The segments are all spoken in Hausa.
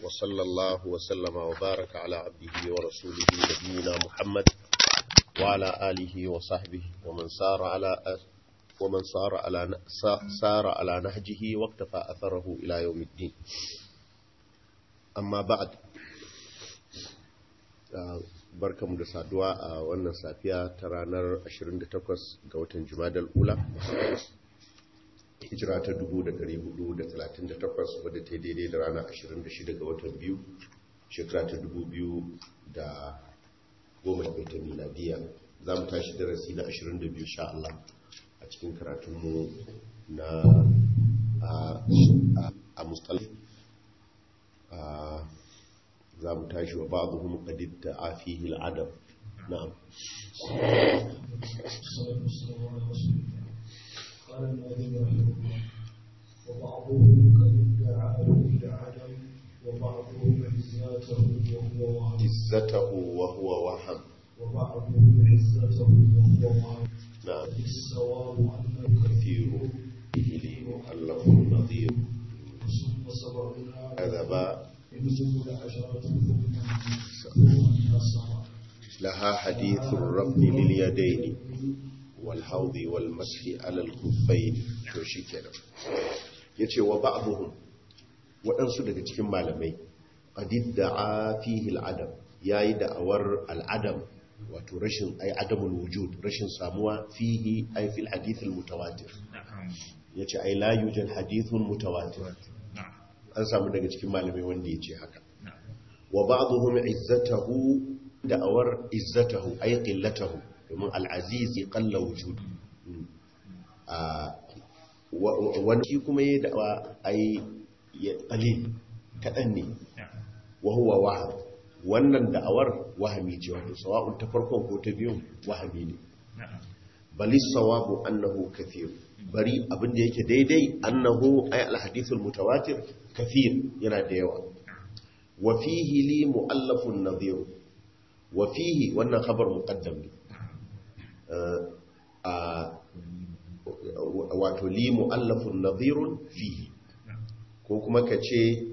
وصلى الله وسلم وبارك على عبده ورسوله نبينا محمد وعلى آله وصحبه ومن سار على ومن سار على سار على نهجه واقتفى أثره إلى يوم الدين أما بعد barkamu da saduwa a wannan safiya ta ranar 28 ga watan jumadal ula hijira ta 1438 wadda ta daidai da ranar 26 ga watan biyu shekara ta 2010 ta miladiya za mu tashi darasi na 22 sha Allah a cikin karatunmu na a mustalif za mu tashi wa babu hun kadid da afihi al'adam na'am قال النبي رحمه الله وبعضهم قد ادعى العدم وبعضهم عزته وهو وهم عزته وهو وهم وبعضهم عزته وهو وهم نعم الصواب أن كثير به لي مؤلف نظير ثم سبعون كذب يجب العشرة ثم ثم النصر لها حديث الرفن لليدين والحوض والمسح على الخفين to shikenan yace wa ba'dhum waɗansu daga cikin malamai qadid da'a fihi al'adam yayi da'awar al'adam wato rashin ay adamul wujud rashin samuwa fihi ay fil hadith al mutawatir yace ay la yujad hadithun mutawatir an samu daga cikin malamai wanda yace haka wa ba'dhum izzatahu da'awar izzatahu ay qillatahu domin al'aziz ya kalla wujudu wani kuma ya da'awa ai ya qalil kaɗan ne wahuwa waham wannan da'awar wahami ce wato sawa'un ta farkon ko ta biyun wahami ne bali sawabu annahu kathir bari abinda yake daidai annahu ay alhadithul mutawatir kathir yana da yawa wa fihi li mu'allafun nadhir wa fihi wannan khabar muqaddam ne wato li mu'allafun nadhirun fihi ko kuma ka ce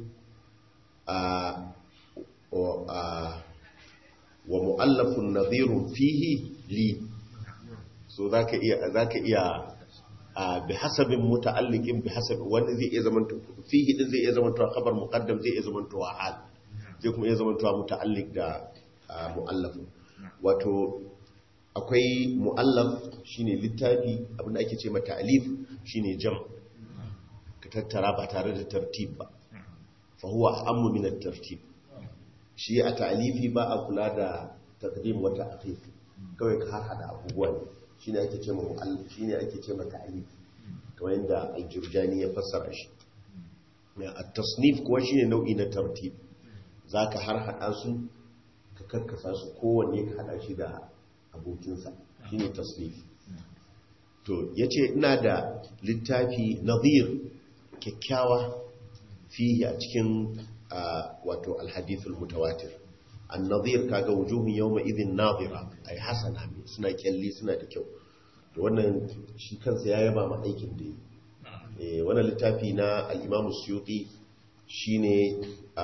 wa mu'allafun nadhirun fihi li so zaka iya zaka iya bi hasabin muta'alliqin bi hasabi wanda zai iya zaman fihi din zai iya zaman to khabar muqaddam zai iya zaman to hal zai kuma iya zaman to muta'alliq da mu'allafun wato akwai mu'allaf shine littafi abinda ake ce mata alif shine jam ka tattara ba tare da tartib ba fa huwa ammu min at-tartib shi a ta'alifi ba a kula da taqdim wa ta'khir kawai ka hada abubuwa ne shine ake ce mata mu'allaf shine ake ce mata alif kamar yadda al-jurjani ya fassara shi at-tasnif kuwa shine nau'i na tartib zaka har hada su ka karkasa su kowanne ka hada shi da abokinsa shi ne tasnif to ya ce ina da littafi nazir kyakkyawa fiye a cikin wato alhadithul mutawatir an nazir kaga wujuhun yau mai izin nazira a yi hasana mai suna kyalli suna da kyau da wannan shi kansa ya yaba ma aikin da yi wannan littafi na al'imamu suyuki shi ne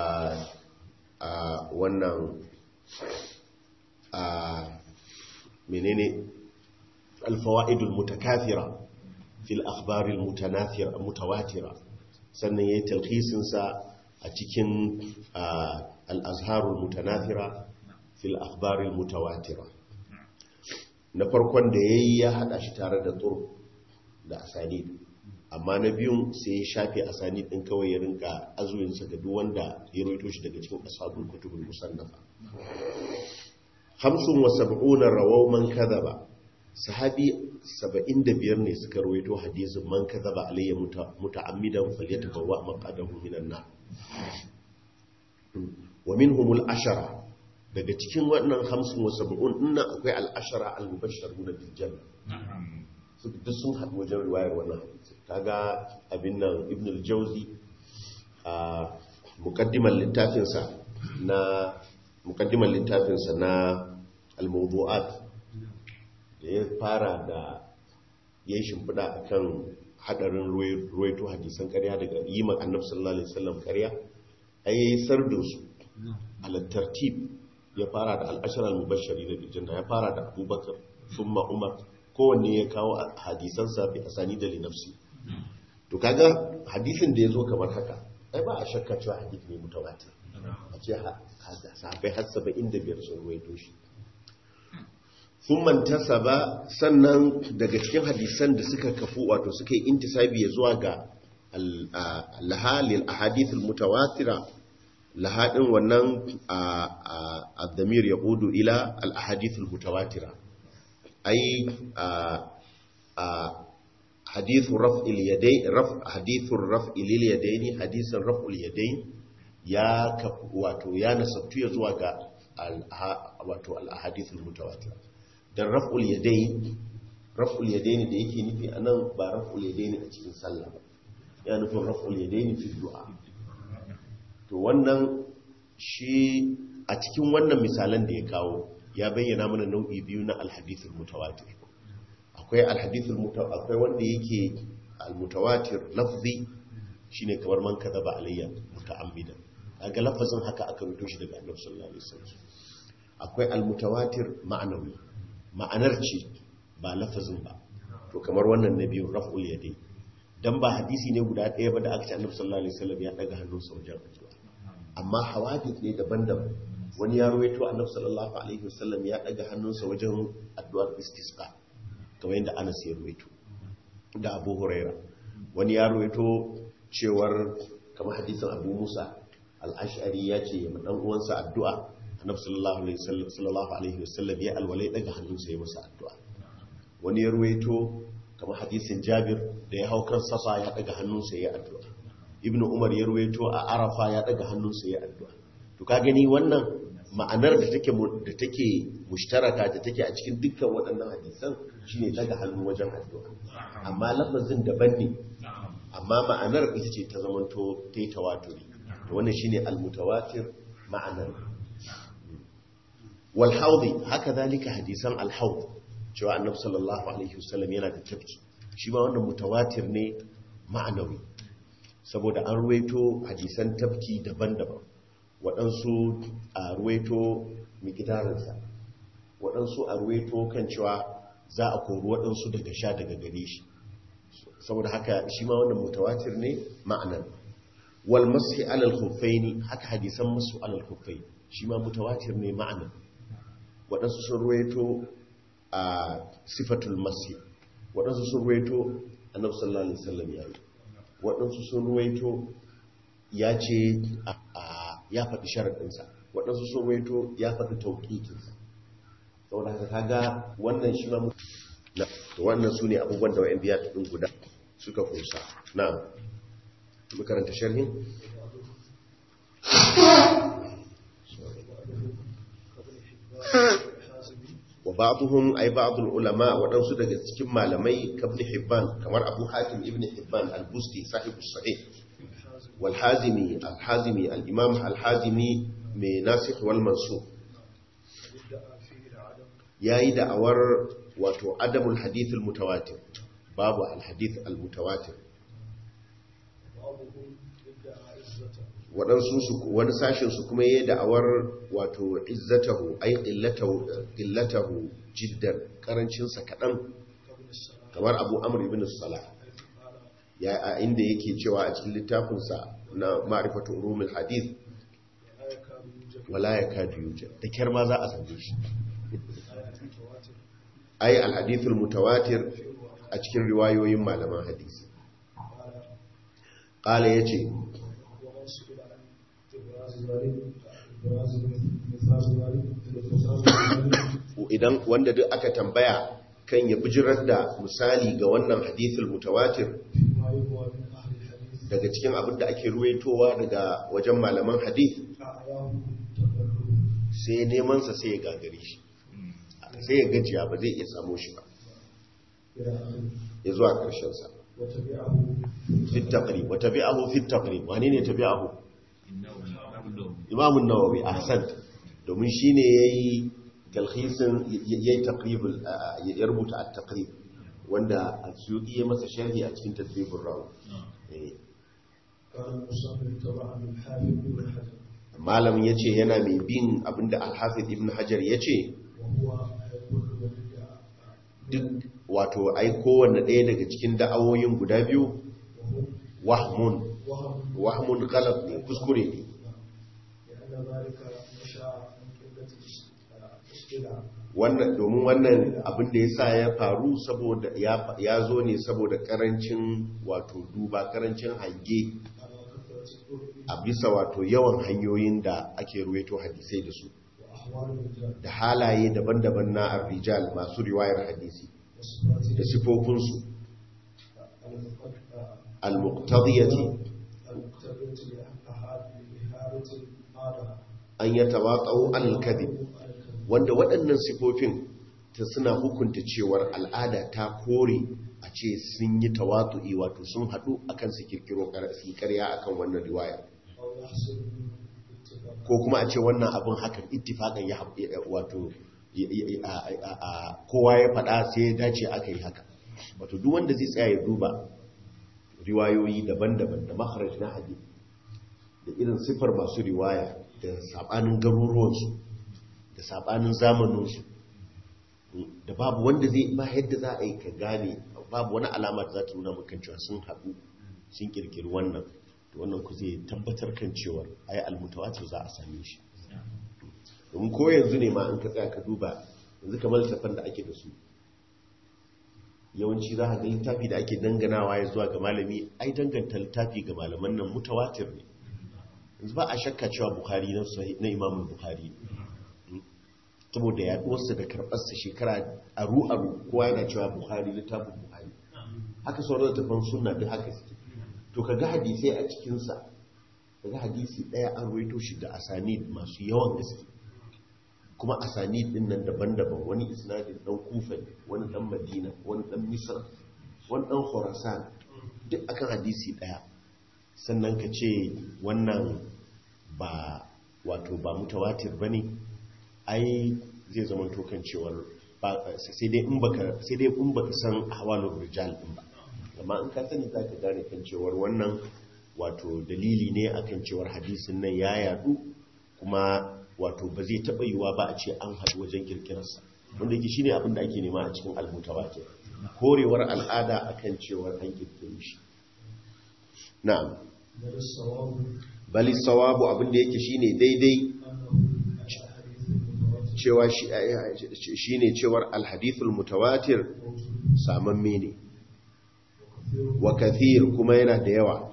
a wannan menene alfawa'idul mutakafira fil akhbaril mutanathira mutawatira sannan yayi talhisin sa a cikin al-azharul mutanathira fil akhbaril mutawatira na farkon da yayi ya hada shi tare da tur da asanid amma na biyun sai ya shafe asanid din kawai ya rinka azuyin sa ga duk wanda ya roito shi daga cikin ashabul kutubul musannafa hamsin wa sab'una rawau man kadhaba sahabi 75 ne suka rawaito hadisin man kadhaba alayya muta'ammidan falyatabawwa maqadahu minan nar wa minhum al-ashara daga cikin wannan hamsin wa sab'un dinnan akwai al-ashara al-mubashshiruna bil janna su duk sun haɗu wajen riwayar wannan hadisi kaga abin nan ibn al-jawzi a muqaddimal littafinsa na mukaddimar littafinsa na al-mawdu'at da ya fara da ya yi shimfiɗa a kan haɗarin ruwaito hadisan ƙarya daga yi ma annabi sallallahu alaihi wasallam ƙarya ai sardin su ala tartib ya fara da al-ashara al-mubashshari da janna ya fara da Abubakar thumma Umar kowanne ya kawo hadisan sa bi asani da linafsi to kaga hadisin da yazo kamar haka ai ba a shakka cewa hadisi ne mutawatir a ce sahabai har 75 sun ruwaito shi sun mantasa ba sannan daga cikin hadisan da suka kafu wato suka yi intisabi ya zuwa ga lahalil ahadithul mutawatira lahadin wannan addamir ya ƙudu ila al-ahadithul mutawatira ai hadithun raf'il yadayn raf hadithun raf'il yadayn hadisan raf'ul yadayn ya wato ya nasabtu ya zuwa ga wato al-ahadithul mutawatira dan raf'ul yadayn raf'ul yadayn da yake nufi anan ba raf'ul yadayn a cikin sallah ba ya nufin raf'ul yadayn fi du'a to wannan shi a cikin wannan misalan da ya kawo ya bayyana mana nau'i biyu na al-hadithul mutawatir akwai al-hadithul mutawatir akwai wanda yake al-mutawatir lafzi shine kamar man kadaba alayya muta'ammidan kaga lafazin haka aka rubuto shi daga Annabi sallallahu alaihi wasallam akwai al-mutawatir ma'anawi ma'anar ce ba lafazin ba to kamar wannan na biyu raf'ul yadi dan ba hadisi ne guda ɗaya ba da aka ce Annabi sallallahu alaihi wasallam ya daga hannunsa wajen addu'a amma hawadith ne daban-daban wani ya rawaito Annabi sallallahu alaihi wasallam ya daga hannunsa wajen addu'ar istisqa kamar yadda Anas ya rawaito da Abu Huraira wani ya rawaito cewar kamar hadisin Abu Musa al-Ash'ari ya ce ma dan uwansa addu'a Annabi sallallahu alaihi wasallam sallallahu alaihi wasallam ya alwalai daga hannunsa ya masa addu'a wani ya rawaito kamar hadisin Jabir da ya hau kan safa ya daga hannunsa ya addu'a Ibn Umar ya rawaito a Arafa ya daga hannunsa ya addu'a to ka gani wannan ma'anar da take da take mushtaraka da take a cikin dukkan waɗannan hadisan shine daga hannu wajen addu'a amma lafazin daban ne amma ma'anar ita ce ta zamanto ta yi tawaturi to wannan shine al-mutawatir ma'anar wal haudi haka zalika hadisan al haud cewa annabi sallallahu alaihi wasallam yana da tafki shi ma wannan mutawatir ne ma'anawi saboda an ruwaito hadisan tafki daban-daban waɗansu a ruwaito mikidarinsa waɗansu a ruwaito kan cewa za a kori waɗansu daga sha daga gare shi saboda haka shi ma wannan mutawatir ne ma'anan wal mashi alal khuffaini haka hadisan masu alal khuffai shi ma mutawatir ne ma'anan waɗansu sun ruwaito a sifatul mashi waɗansu sun ruwaito annabi sallallahu alaihi wasallam ya yi waɗansu sun ruwaito ya ce ya faɗi sharaɗinsa waɗansu sun ruwaito ya faɗi tauƙiƙinsa saboda haka kaga wannan shi ma wannan su ne abubuwan da wa'yan biya ɗin guda suka kusa na makaranta sharhin wa ba'dhum ay ba'd ulama waɗansu daga cikin malamai kabn hibban kamar abu hatim ibn hibban al-busti sahibu sahih wal hazimi al-hazimi al-imam al-hazimi mai nasikh wal mansukh yayi da'awar wato adamul hadith al-mutawatir babu al-hadith al-mutawatir waɗansu su wani sashen su kuma yayi da'awar wato izzatahu ay qillatahu qillatahu jiddan karancin sa kadan kamar Abu Amr ibn Salah ya a inda yake cewa a cikin littafin sa na ma'rifatu ulumul hadith wala yakadu yujad da kyar ma za a sanje shi ay al-hadith al-mutawatir a cikin riwayoyin malaman hadisi qala yace idan wanda duk aka tambaya kan ya bijirar da misali ga wannan hadithul mutawatir daga cikin abin da ake ruwaitowa daga wajen malaman hadith sai nemansa sai ya gagare shi sai ya gajiya ba zai iya samu shi ba ya zuwa ƙarshensa fit taqrib wa tabi'ahu fit taqrib wani ne tabi'ahu imamun nawawi ahsan domin shine yayi talhisin yayi taqribul ya rubuta at-taqrib wanda al-suyuti ya masa sharhi a cikin tadribur rawi قال المصنف تبعا للحافظ بن حجر malamin ya ce yana mai bin abinda alhafiz ibn hajar ya ce وهو يقول ولد duk wato ai kowanne ɗaya daga cikin da'awoyin guda biyu وهم wahmun وهم wahmun galab ne kuskure ne لأن ذلك نشأ من قلة الاستدعاء wannan domin wannan abin da ya sa ya faru saboda ya ya zo ne saboda karancin wato duba karancin hange على كثرة الطرق a bisa wato yawan hanyoyin da ake ruwaito hadisai da su وأحوال الرجال da halaye daban-daban na arrijal masu riwayar hadisi وصفات da sifofinsu المقدمة al-muqtadiyati المقتضية لأحد- لإهانة العادة an yatawaqqa'u al-kadhib على الكذب wanda waɗannan sifofin ta suna hukunta cewar al'ada ta kore a ce sun yi tawatu'i wato sun haɗu akan su kirkiro kar- su yi ƙarya akan wannan riwaya أو يحصل منه اتفاق ko kuma a ce wannan abin hakan ittifaƙan ya haɓe wato ya- ya- a- a- a- kowa ya faɗa sai ya dace aka yi haka wato duk wanda zai tsaya ya duba riwayoyi daban-daban da maharaj na hadith da irin siffar masu riwaya da saɓanin garuruwansu da saɓanin zamaninsu da babu wanda zai ba yadda za a yi ka gane babu wani alama da za ta nuna maka cewa sun haɗu sun kirkiri wannan to wannan ku zai tabbatar kan cewar ai almutawatir za a same shi domin ko yanzu ne ma in ka tsaya ka duba yanzu kamar littafan da ake da su yawanci za a ga littafi da ake danganawa ya zuwa ga malami ai danganta littafi ga malaman nan mutawatir ne yanzu ba a shakka cewa bukhari na sahih na imamul bukhari saboda yaduwarsa da karɓarsa shekara aru-aru kowa yana cewa buhari littafin buhari haka sauran littafin suna duk haka suke to ka ga hadisai a cikinsa ka ga hadisi ɗaya an ruwaito shi da asanid masu yawan gaske kuma asanid ɗin nan daban-daban wani isnadin ɗan kufa ne wani ɗan madina wani ɗan misra wani ɗan khorasan duk akan hadisi ɗaya sannan ka ce wannan ba wato ba mutawatir ba ne ai zai zama tokan cewar sai dai in baka sai dai in baka san ahwalur rijal din ba amma in ka sani zaka gane kan cewar wannan wato dalili ne akan cewar hadisin nan ya yadu kuma wato ba zai taba yiwa ba a ce an haɗu wajen kirkirarsa wanda yake shine abin da ake nema a cikin al-mutawatir korewar al'ada akan cewar an kirkire shi na'am بل الصواب bali sawabu abin da yake shine daidai أنه الأحاديث المتواترة cewa shi ne cewar alhadithul mutawatir موجودة samamme ne وكثير wa kathir kuma yana da yawa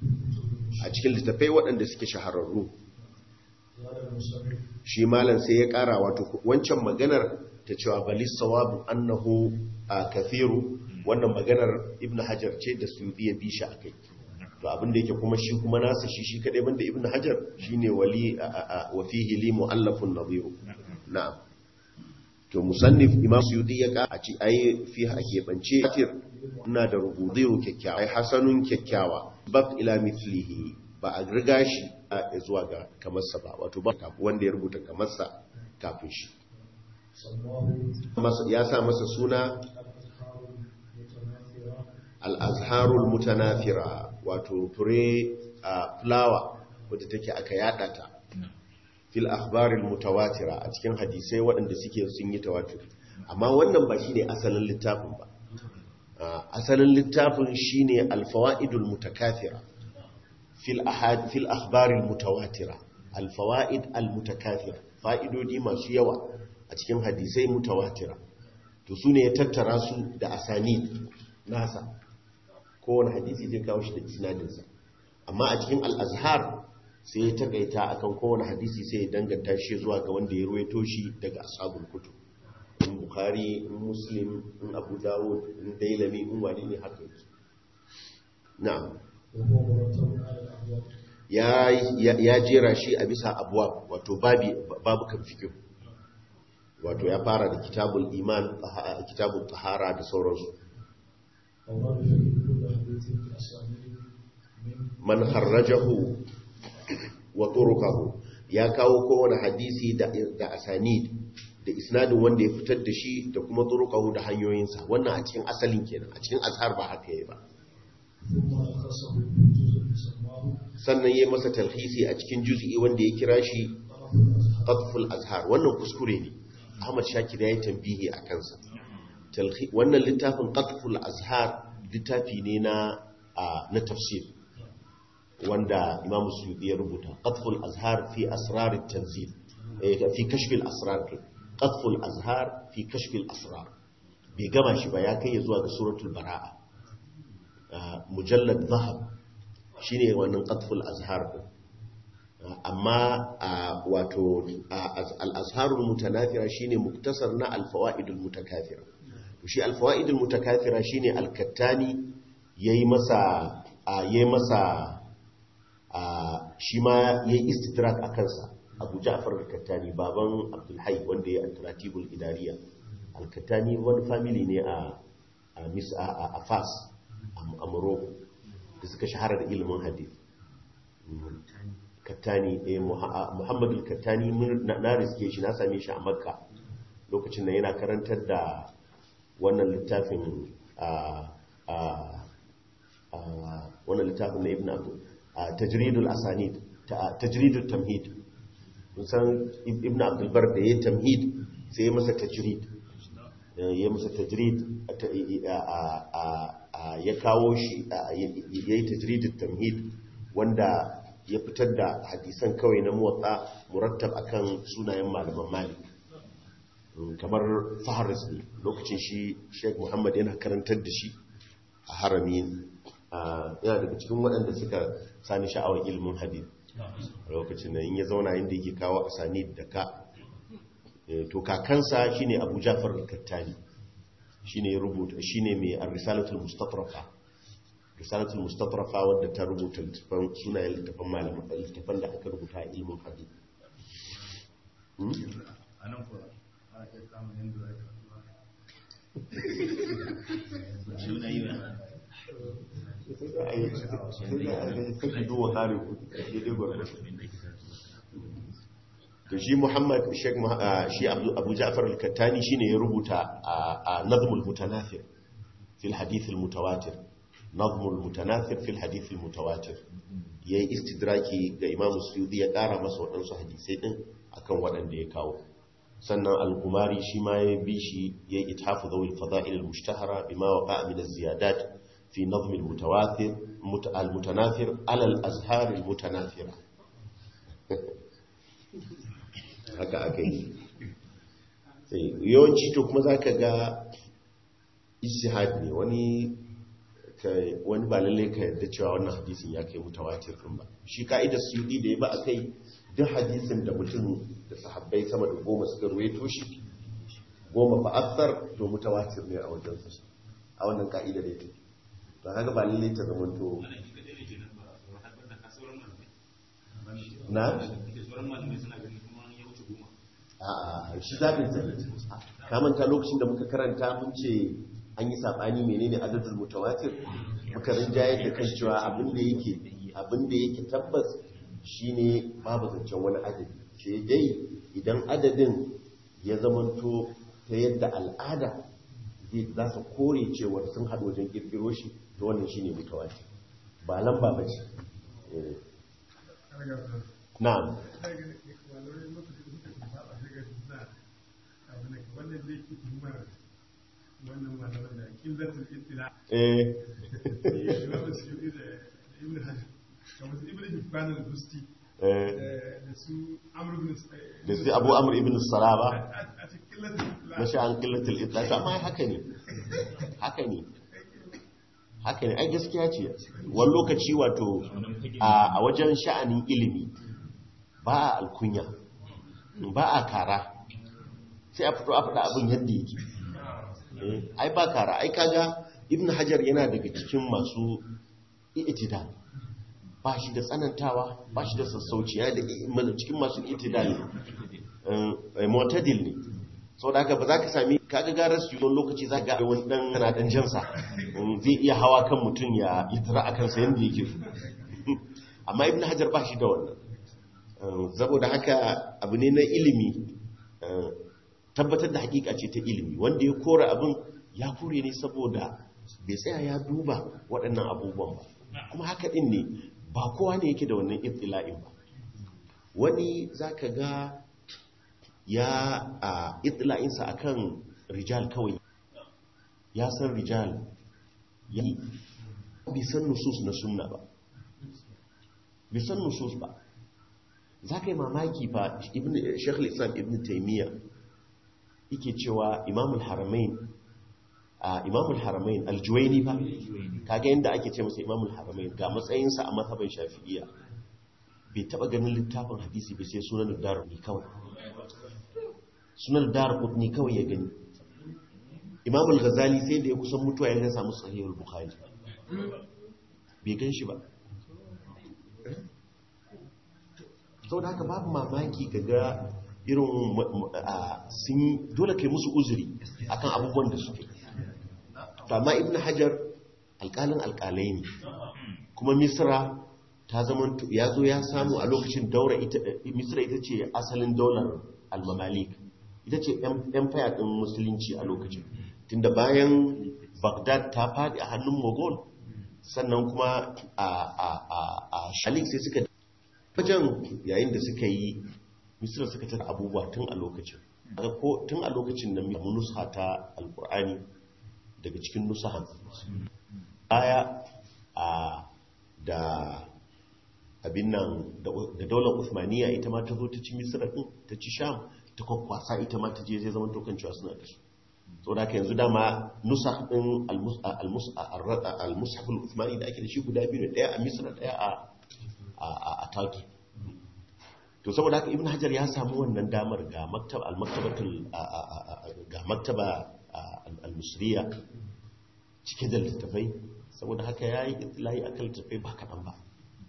a cikin littafai waɗanda suke shahararru قال المصنف shi malam sai ya ƙara wato wancan maganar ta cewa balis sawabu annahu a kathiru wannan maganar ibn hajar ce da su ya bi shi akai to abin da yake kuma shi kuma nasa shi shi kadai banda ibn hajar shine wali a- a- a- wa fihi li muallafun nadhiru na'am to musannif imam suyuti ya ka a ci ai fi ake bance katir ina da rubudiyu kyakkyawa ai hasanun kyakkyawa bab ila mithlihi ba a riga shi a zuwa ga kamarsa ba wato ba kafin wanda ya rubuta kamarsa kafin shi سماه Masa- ya sa masa suna الأذكار المتناثرة al-azharul mutanafira wato fure a fulawa wadda take aka yada ta fil akhbaril mutawatira a cikin hadisai waɗanda suke sun yi tawatur amma wannan ba shine asalin littafin ba Ah, asalin littafin shine al-fawaidul mutakathira fil ahad fil akhbaril mutawatira al-fawaid al-mutakathira fa'idodi masu yawa a cikin hadisai mutawatira to sune ya tattara su da asanid nasa kowane hadisi zai kawo shi da isnadinsa amma a cikin al-azhar sai ya takaita akan kowane hadisi sai ya danganta shi zuwa ga wanda ya ruwaito shi daga ashabul kutub in bukhari in muslim in abu dawud in dailami in wani ne haka yake na'am وهو مرتب على الأبواب ya ya- ya jera shi a bisa abuwa wato babi babu kan fikihu wato ya fara da kitabul iman taha- kitabul tahara da sauransu أورد فيه كل حديث بأسانيد من man harrajahu wa turuqahu ya kawo kowane hadisi da da asanid da isnadin wanda ya fitar da shi da kuma turuqahu da hanyoyinsa wannan a cikin asalin kenan a cikin azhar ba haka yayi ba ثم أخصه بالجزء سماه sannan ya masa talhisi a cikin juz'i wanda ya kira shi طرف qatful الأزهار azhar wannan kuskure ne Ahmad Shakir ya yi tambihi a kansa Talhi- wannan littafin qatful azhar littafi ne na a- na tafsir wanda Imam Suyuti ya rubuta qatful azhar fi asrar at-tanzil eh, fi kashf al-asrar kai. qatful azhar fi kashf al-asrar bai gama shi ba ya kai ya zuwa ga suratul bara'a Ah, mujallad zahab shine wannan qatful azhar din amma a wato al-azharul mutanafira shine muktasar na al-fawaidul mutakafira to shi al-fawaidul mutakafira shine al-kattani yayi masa a, yayi masa a, shi ma yayi istidrak a kansa Abu Ja'far al-Kattani baban Abdul Hayy wanda ya al-Taratibul Idariya al-Kattani wani family ne a a Mis a, a, a Fas a, a Morocco da suka shahara da ilimin hadith kattani eh Muha- muhammadu kattani mun- na na riske shi na same shi a makka lokacin da yana karantar da wannan littafin a a a wannan littafin na ibn abu a tajridul asanid ta- tajridul tamhid kun san Ib- ibn abdul bar da ya tamhid sai ya masa tajrid Eh, ya masa tajrid a- ta- a- a- a- a- ya kawo shi a- ya ya yi tajridul tamhid wanda ya fitar da hadisan kawai na motsa murattab akan sunayen malaman malik Mm, kamar faharis ne lokacin shi sheik muhammad yana karantar da shi a harami Ah, yana daga cikin waɗanda suka sani sha'awar ilimin hadith a lokacin nan in ya zauna inda yake kawo asani da ka Eh, to kakansa shine abu jafar al-kattani shine ya rubuta shine mai ar-risalatul mustatrafa risalatul mustatrafa wadda ta rubuta littafan sunayen littafan malaman littafan da aka rubuta a ilimin hadith Hmm? a nan kuwa a iya samun yadda za ka shi na yi wa to shi muhammad sheikh Muha- ah, shi Abdu- abu ja'far al-kattani shine ya rubuta a nazmul mutanathir fil hadith al-mutawatir nazmul mutanathir fil hadith al-mutawatir yayi istidraki ga imam suyudi ya kara masa waɗansu hadisai din akan waɗanda ya kawo sannan al-kumari shi ma ya bi shi ya yi ithafu zawil fada'il al-mushtahara bima waqa'a min az-ziyadat fi nazm al-mutawatir mut- al-mutanafir ala al-azhar al-mutanafira haka aka yi Eh, yawanci to kuma zaka ga ijtihad ne wani ka- wani ba lalle ka yarda cewa wannan hadisin ya kai mutawatir din ba shi ka'idar suyudi da ya ba akai duk hadisin da mutum da sahabbai sama da goma suka ruwaito shi goma fa akthar to mutawatir ne a wajen su a wannan ka'idar yake to haka ba lalle ta zama to na a'a shi zaɓin sa ne ka manta lokacin da muka karanta mun ce an yi saɓani menene adadin mutawatir muka rinjaye da kan cewa abin da yake abin da yake tabbas shine babu zancen wani adadi sai dai idan adadin ya zamanto ta yadda al'ada zai za su kore cewar sun haɗu wajen ƙirƙiro shi to wannan shine mutawatir ba lamba ba ce Eh, na'am eh eh da su abu amur ibn salaba na sha'an killatul itla amma haka ne haka ne haka ne ai gaskiya ce wani lokaci wato a a wajen sha'anin ilimi ba a alkunya ba a kara sai a fito a faɗa abin yadda yake Eh, ai ba kara ai kaga ibn hajar yana daga cikin masu i'tidal ba shi da tsanantawa ba shi da sassauci yana da cikin masu i'tidal ne mu'tadil ne sau da haka ba za ka sami kaga garar su yiwuwan lokaci za ga wani dan yana dan jansa Mm, zai iya hawa kan mutum ya itira a kansa yadda yake so amma ibn hajar ba shi da wannan Uh, saboda haka abu ne na ilimi uh, tabbatar da hakika ce ta ilimi wanda ya kora abin ya kore ne saboda bai tsaya ya duba waɗannan abubuwan ba kuma haka ɗin ne ba kowa ne yake da wannan ibtila'in ba wani za ka ga ya a ibtila'insa a kan rijal kawai ya san rijal ya yi bai san nusus na sunna ba bai san nusus ba za ka yi mamaki fa shekul islam ibn taimiyya yake cewa imamul haramain a imamul haramain aljuwaini fa kaga yadda ake ce masa imamul haramain ga matsayinsa a mazhaban shafi'iyya bai taba ganin littafin hadisi bai sai sunan dar ni kawai sunan dar ni kawai ya gani imamul ghazali sai da ya kusan mutuwa ya samu sahihul bukhari bai gan shi ba sau da haka babu mamaki ga irin sun dole kai musu uzuri akan abubuwan da suke amma ibn hajar alƙalin alƙalai ne kuma misra ta zama ya zo ya samu a lokacin daura misra ita ce asalin daular almamalik ita ce empire ɗin musulunci a lokacin tunda bayan baghdad ta faɗi a hannun mogol sannan kuma a shalik sai suka wajen yayin da suka yi misira suka ta abubuwa tun a lokacin tun a lokacin nan mu nusa ta alkur'ani daga cikin nusahan baya a da abin nan da daular usmaniya ita ma ta zo ta ci misira din ta ci sham ta kwakwasa ita ma ta je zai zama tokan cewa suna da su sau da yanzu dama nusa din al-mushaful usmani da ake da shi guda biyu daya a misira daya a turkey to saboda haka ibn hajar ya samu wannan damar ga maktaba al-maktabatul ga maktaba al-musriya cike da littafai saboda haka yayi itlai akan littafai ba kadan ba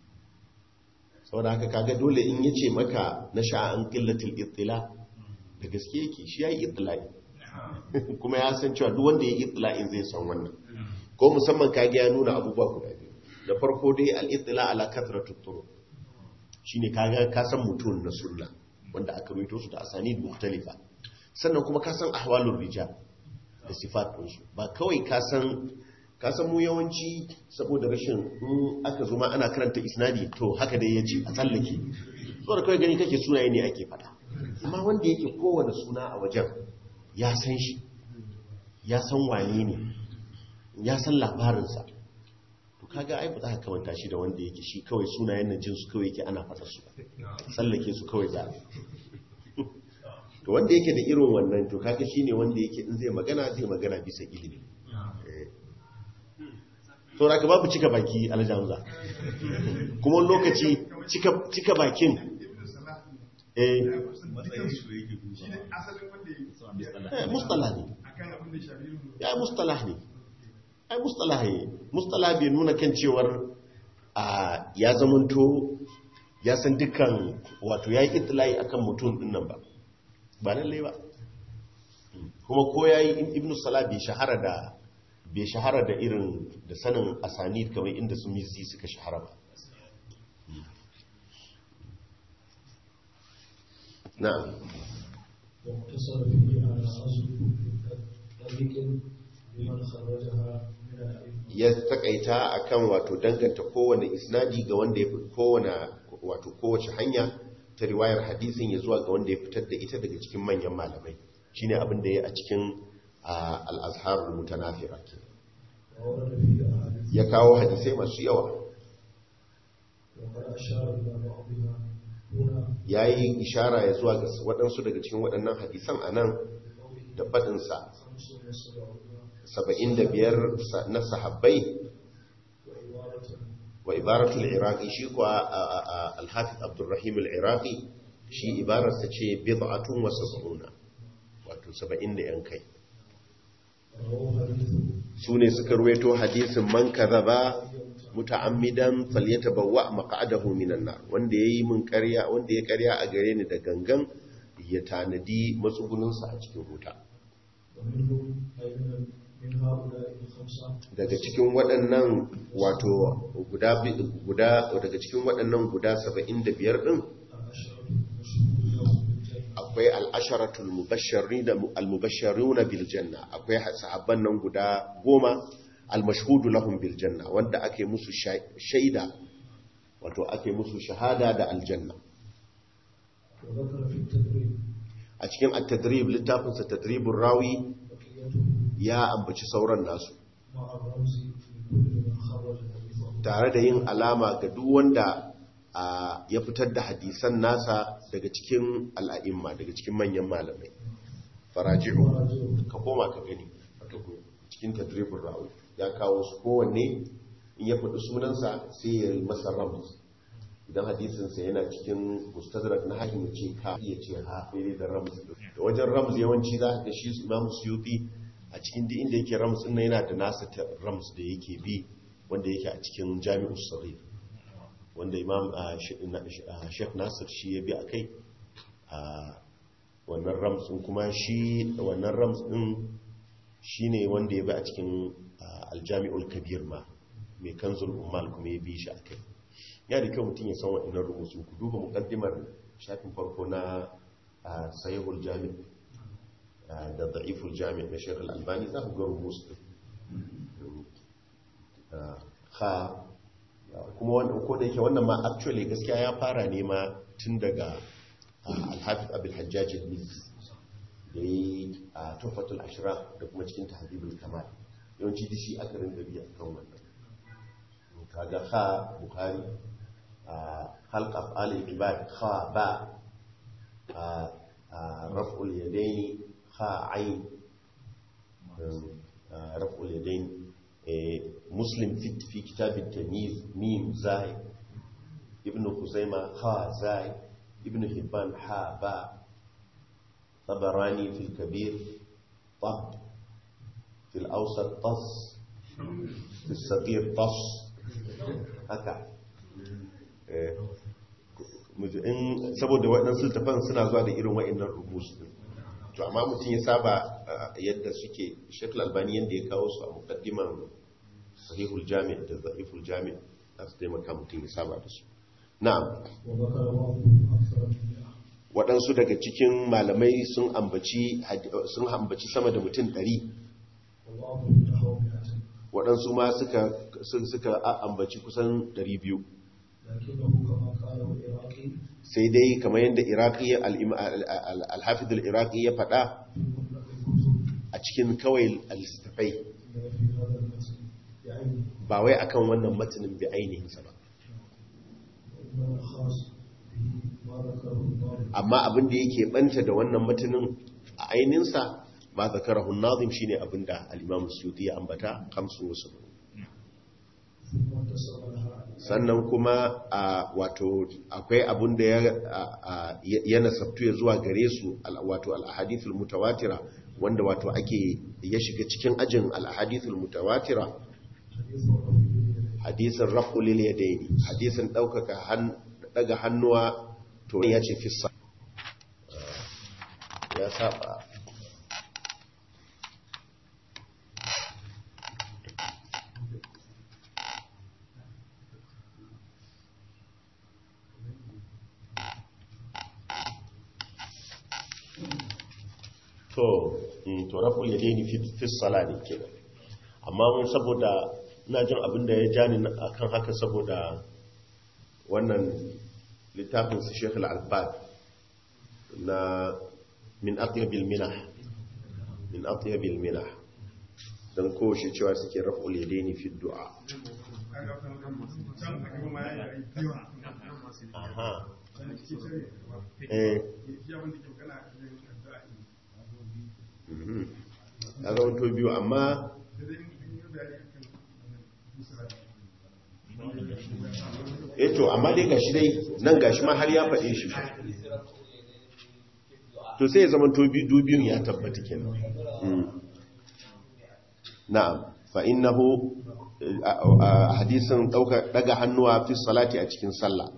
saboda haka kaga dole in yace maka na sha'an qillatul ittila da gaske yake shi yayi itlai kuma ya san cewa duk wanda yayi itla'in zai san wannan ko musamman kage ya nuna abubuwa guda biyu da farko dai al-ittila ala kathratut turuq shine kaga ka san mutum na sunna wanda aka rubuto su da asanid mukhtalifa sannan kuma ka san ahwalur rijal da sifat ɗinsu ba kawai ka san ka san mu yawanci saboda rashin in aka zo ma ana karanta isnadi to haka dai yace a tsallake saboda kawai gani kake sunaye ne ake fada amma wanda yake kowane suna a wajen ya san shi ya san wane ne ya san labarinsa to kaga ai ba za ka kamanta shi da wanda yake shi kawai sunayen nan jinsu kawai yake ana fata su tsallake su kawai za to wanda yake da irin wannan to kaga shine wanda yake in zai magana zai magana bisa ilimi to raka babu cika baki aljamza kuma lokaci cika bakin eh mustalah ne ya mustalah ne ai mustalah ne mustalah bai nuna kan cewar ya zamanto ya san dukkan wato ya yi itilayi akan mutum din nan ba ba lallai ba kuma ko ya yi ibn salah bai shahara da bai shahara da irin da sanin asanid kamar inda su mizi suka shahara ba na'am واقتصر فيه على أصل طريق لمن خرجها من الأئمة ya takaita akan wato danganta kowane isnadi ga wanda ya fi kowane wato kowace hanya ta riwayar hadisin ya zuwa ga wanda ya fitar da ita daga cikin manyan malamai shine abin da ya a cikin al-azharul mutanafira ke وورد فيه أحاديث ya kawo hadisai masu yawa وقد أشار إلى بعضها هنا ya yi ishara ya zuwa ga waɗansu daga cikin waɗannan hadisan a nan بقوله da faɗinsa خمس وسبعون saba'in da biyar na sahabbai وعبارة wa ibaratul iraqi shi kuwa alhafiz abdurrahim al-iraqi shi ibararsa ce bid'atun wa sab'una wato saba'in da yan kai رواه حديث su ne suka ruwaito hadisin man kadhaba muta'ammidan falyatabawwa maq'adahu minan nar wanda yayi mun ƙarya wanda ya ƙarya a gare ni da gangan ya tanadi matsugunansa a cikin wuta ومنهم أي من من هؤلاء الخمسة daga cikin waɗannan wato guda bi- guda daga cikin waɗannan guda 75 din العشرة المشهور لهم بالجنة akwai al'asharatul mubashirina al-mubashiruna bil janna akwai sahabban nan guda goma al-mashhudu lahum bil janna wanda ake musu sha- shaida wato ake musu shahada da aljanna وذكر في التدريب a cikin at-tadrib littafinsa tadribur rawi بقيته ya ambaci sauran nasu مع الرمز في كل من خرج حديثه tare da yin alama ga duk wanda a, ya fitar da hadisan nasa daga cikin al'a'imma daga cikin manyan malamai faraji'u وراجعه ka koma ka gani wato ko cikin tadribur rawi ya kawo su kowanne in ya faɗi sunansa sai ya yi masa rams idan hadisinsa yana cikin mustadrak na hakim ya ce ka iya ce ha fere da rams da wajen rams yawanci za ka ga shi imam suyuti a cikin duk inda yake rams din nan yana da nasa ta rams da yake bi wanda yake a cikin jami'us sahih wanda imam ah, shi- na- shi- ah, sheikh nasir shi ya bi a kai a wannan rams din kuma shi wannan rams din shine wanda ya bi a cikin ah, aljami'ul kabir ma mai kanzul ummal kuma ya bi shi a kai ya da kyau mutum ya san waɗannan rubutu ku duba mukaddimar shafin farko na ah, sahihul jami' ah, da da'iful jami' na Sheikh al-Albani za ku ga rubutu ah, ha ah, kuma wanda ko da yake wannan ma actually gaskiya ya fara ne ma tun daga ah, al-Hafiz Abdul Hajjaj al-Mizzi da yi a Tuhfatul Ashraf da kuma cikin Tahdhibul Kamal yawanci dishi aka rinda biya kan wannan kaga ha Bukhari خلق أفعال العباد خاء باء آه، آه، رفع اليدين خاء عين آه، رفع اليدين آه، مسلم في في كتاب التمييز ميم زاي ابن خزيمة خاء زاي ابن حبان حاء باء طبراني في الكبير طب في الأوسط طص في الصغير طص هكذا in saboda waɗansu littafan suna zuwa da irin wa'annan rumus din to amma mutum ya saba yadda suke shekul albani yadda ya kawo su a mukaddiman sahihul jami da za'iful jami za su taimaka mutum ya saba da su na'am وذكر بعضهم أكثر من مئة waɗansu daga cikin malamai sun ambaci sun ambaci sama da mutum ɗari وبعضهم نحو مئة waɗansu ma suka suka ambaci kusan ɗari biyu لكنه كما قاله العراقي sai dai kamar yadda iraqi al-hafid al-iraqi ya faɗa في مطلق الكتب a cikin kawai al-istafai إن في هذا المتن بعينه ba wai akan wannan matanin bi ainihinsa ba وإنما الخاص به ما ذكره الضابط amma abin da yake banta da wannan matanin a ainihinsa ba zakarahu nazim shine abin da al-imam suyuti ya ambata kamsu wasu ثم انتصر لها sannan kuma a wato akwai abin da ya a- a- ya nasabtu ya zuwa gare su al- wato al-ahadithul mutawatira wanda wato ake ya shiga cikin ajin al-ahadithul mutawatira حديث الرجل hadisin rafu lil yadaini hadisin daukaka han daga hannuwa to ya ce fissa ya saba to mm, to rafu lil yadaini fi fi salati kenan amma mun saboda ina jin abin da ya ja ni akan haka saboda wannan littafin su Sheikh Al-Albad na min atyabil minah min atyabil minah dan ko shi cewa suke raf'ul yadaini fi du'a aha eh mhm ya zama to biyu amma eto amma dai gashi dai nan gashi ma har ya faɗe shi to sai ya zama to bi- dubiyun ya tabbata kenan Mm. na'am fa innahu eh, a- a- hadisin dauka daga hannuwa fi salati a cikin sallah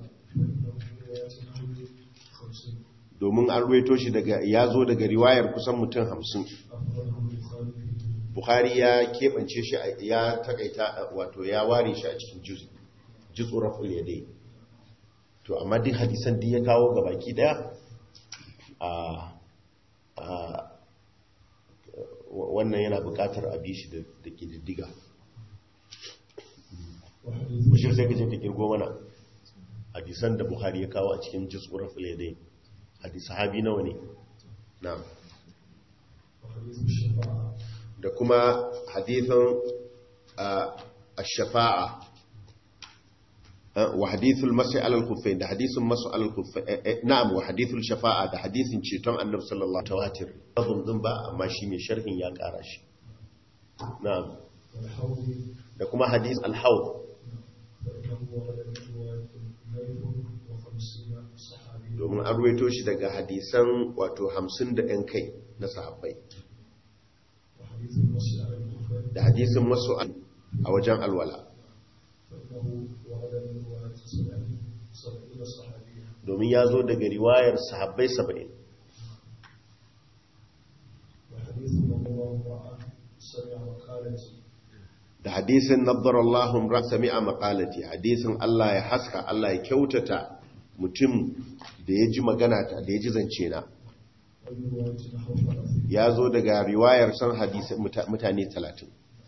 domin an ruwaito shi daga ya zo daga riwayar kusan mutum hamsin bukhari ya keɓance shi a- ya takaita wato ya ware shi a cikin juz juz raful yadai to amma duk hadisan da ya kawo ga baki daya a a wannan yana bukatar a bi shi da da kididdiga bashir sai ka je ka kirgo mana hadisan da buhari ya kawo a cikin jis'ur filadai hadis sahabi nawa ne na'am وحديث الشفاعة da kuma hadithan ash-shafa'a wa hadithul mas'i ala al-khuffayn da hadithun mas'u ala al-khuffayn na'am wa hadithul shafa'a da hadithin ceton annabi sallallahu alaihi wasallam tawatir din ba amma shi mai sharhin ya kara shi na'am والحوض da kuma hadith al-hawd فإنه ورد من رواية الليل وخمسين صحابي domin an ruwaito shi daga hadisan wato 50 da ɗan kai na sahabbai وحديث المسيح على الكفر da hadisin masu a wajen alwala فإنه ورد من رواية سبعين سبعين صحابيا domin ya zo daga riwayar sahabbai 70 وحديث من الله رأى سمع مقالتي da hadisin nabbarallahu ra sami'a maqalati hadisin Allah ya haska Allah ya kyautata mutum da ya ji magana ta da ya ji zance na ومن رواية نحو ثلاثين ya zo daga riwayar san hadisi muta- mutane 30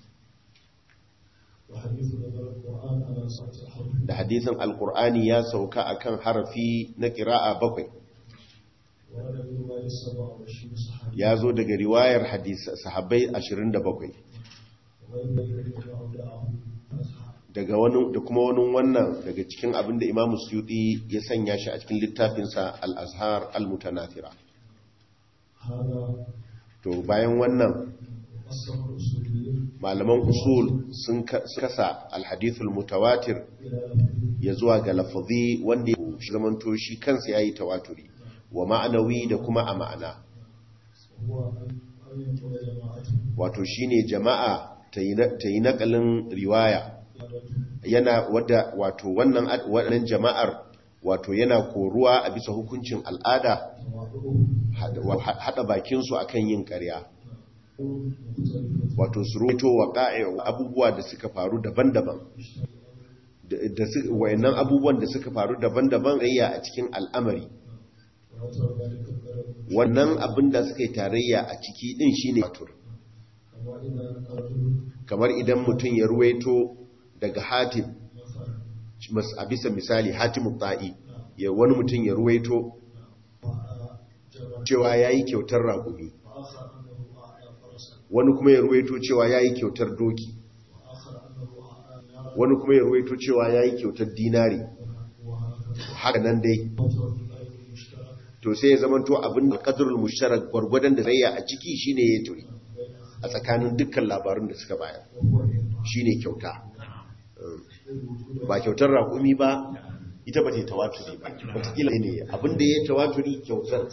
وحديث نزل القرآن على ساعة الحرب da hadisin alkur'ani ya sauka akan harafi na qira'a bakwai ورد من رواية سبع وعشرين صحابي ya zo daga riwayar hadisi sahabbai 27 وغير ذلك مما أودعه أصحاب daga wani da kuma wani wannan daga cikin abin da Imam Suyuti ya sanya shi a cikin littafinsa al-Azhar al-Mutanathira هذا to bayan wannan قسم الأصوليين malaman usul sun ka- sun kasa alhadithul mutawatir إلى لفظ ya zuwa ga lafazi wanda ya shi zamanto shi kansa yayi tawaturi wa ma'anawi da kuma a ma'ana وهو أن أن ينقل جماعة wato shine jama'a ta yi na- ta yi nakalin riwaya قيادته yana wadda wato wannan ad- wannan jama'ar wato yana koruwa a bisa hukuncin al'ada تواضعه hada wa- hada bakin su akan yin ƙarya مختلفة wato su ruwaito waqa'i abubuwa da suka faru daban-daban da da su wayannan abubuwan da suka faru daban-daban rayya a cikin al'amari ويترى ذلك القدر wannan abin da suka yi tarayya a ciki din shine watur كما إذا رجل kamar idan mutum ya ruwaito daga hatim مثلا mas- a bisa misali hatimu ta'i ya wani mutum ya ruwaito وأعطى جبل cewa yayi kyautar raƙumi وآخر أنه أعطى فرسا wani kuma ya ruwaito cewa yayi kyautar doki وآخر أنه أعطى نارا wani kuma ya ruwaito cewa yayi kyautar dinari وهكذا haka nan dai وترى القدر المشترك to sai ya zamanto abin da qadrul mushtarak gwargwadon da zai a ciki shine ya turi a tsakanin dukkan labarun da suka bayar وهو الإنفاق shine kyauta ba kyautar raƙumi ba ita ba ta yi tawaturi ba wataƙila ne abinda ya yi tawaturi kyautar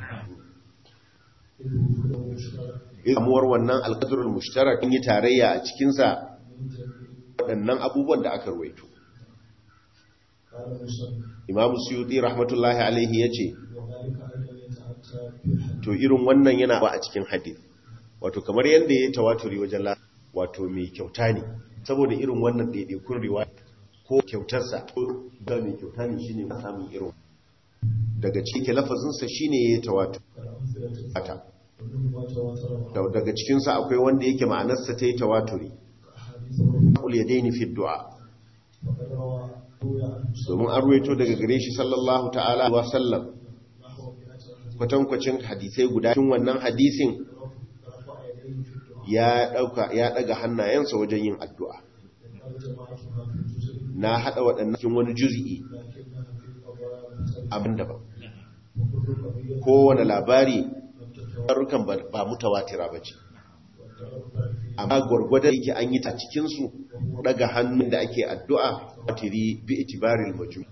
إذ وجوده مشترك samuwar wannan alƙadurul mushtarak in yi tarayya a cikinsa من جميع waɗannan abubuwan da aka ruwaito قال المصنف imamu suyuti rahmatullahi alaihi ya ce وذلك أيضا يتأتى في الحديث to irin wannan yana ba a cikin hadith wato kamar yadda ya yi tawaturi wajen la wato mai kyauta ne saboda irin wannan ɗaiɗaikun riwaya ko kyautarsa ko ga mai kyauta ne shine ba samun irin daga cikin lafazinsa shine ya yi tawaturi كالأمثلة ومنه ما تواتر Da- daga cikinsa akwai wanda yake ma'anarsa ta yi tawaturi كأحاديث الرسول ƙul ya daini fi du'a وقد روى روي عنه domin an ruwaito daga gare shi sallallahu ta'ala wa sallam نحو مئة حديث kwatankwacin hadisai guda cikin wannan hadisin رفع يديه في الدعاء ya dauka ya daga hannayensa wajen yin addu'a وقال جماعتها في الجزء na hada waɗannan cikin wani juz'i لكنها في القضايا مختلفة abin daban وكل قضية kowane labari لم تتواتر tarukan ba ba mutawatira bace والتواتر فيه amma gwargwadon yake an yi ta cikin su daga hannun da ake addu'a tiri bi itibaril majmu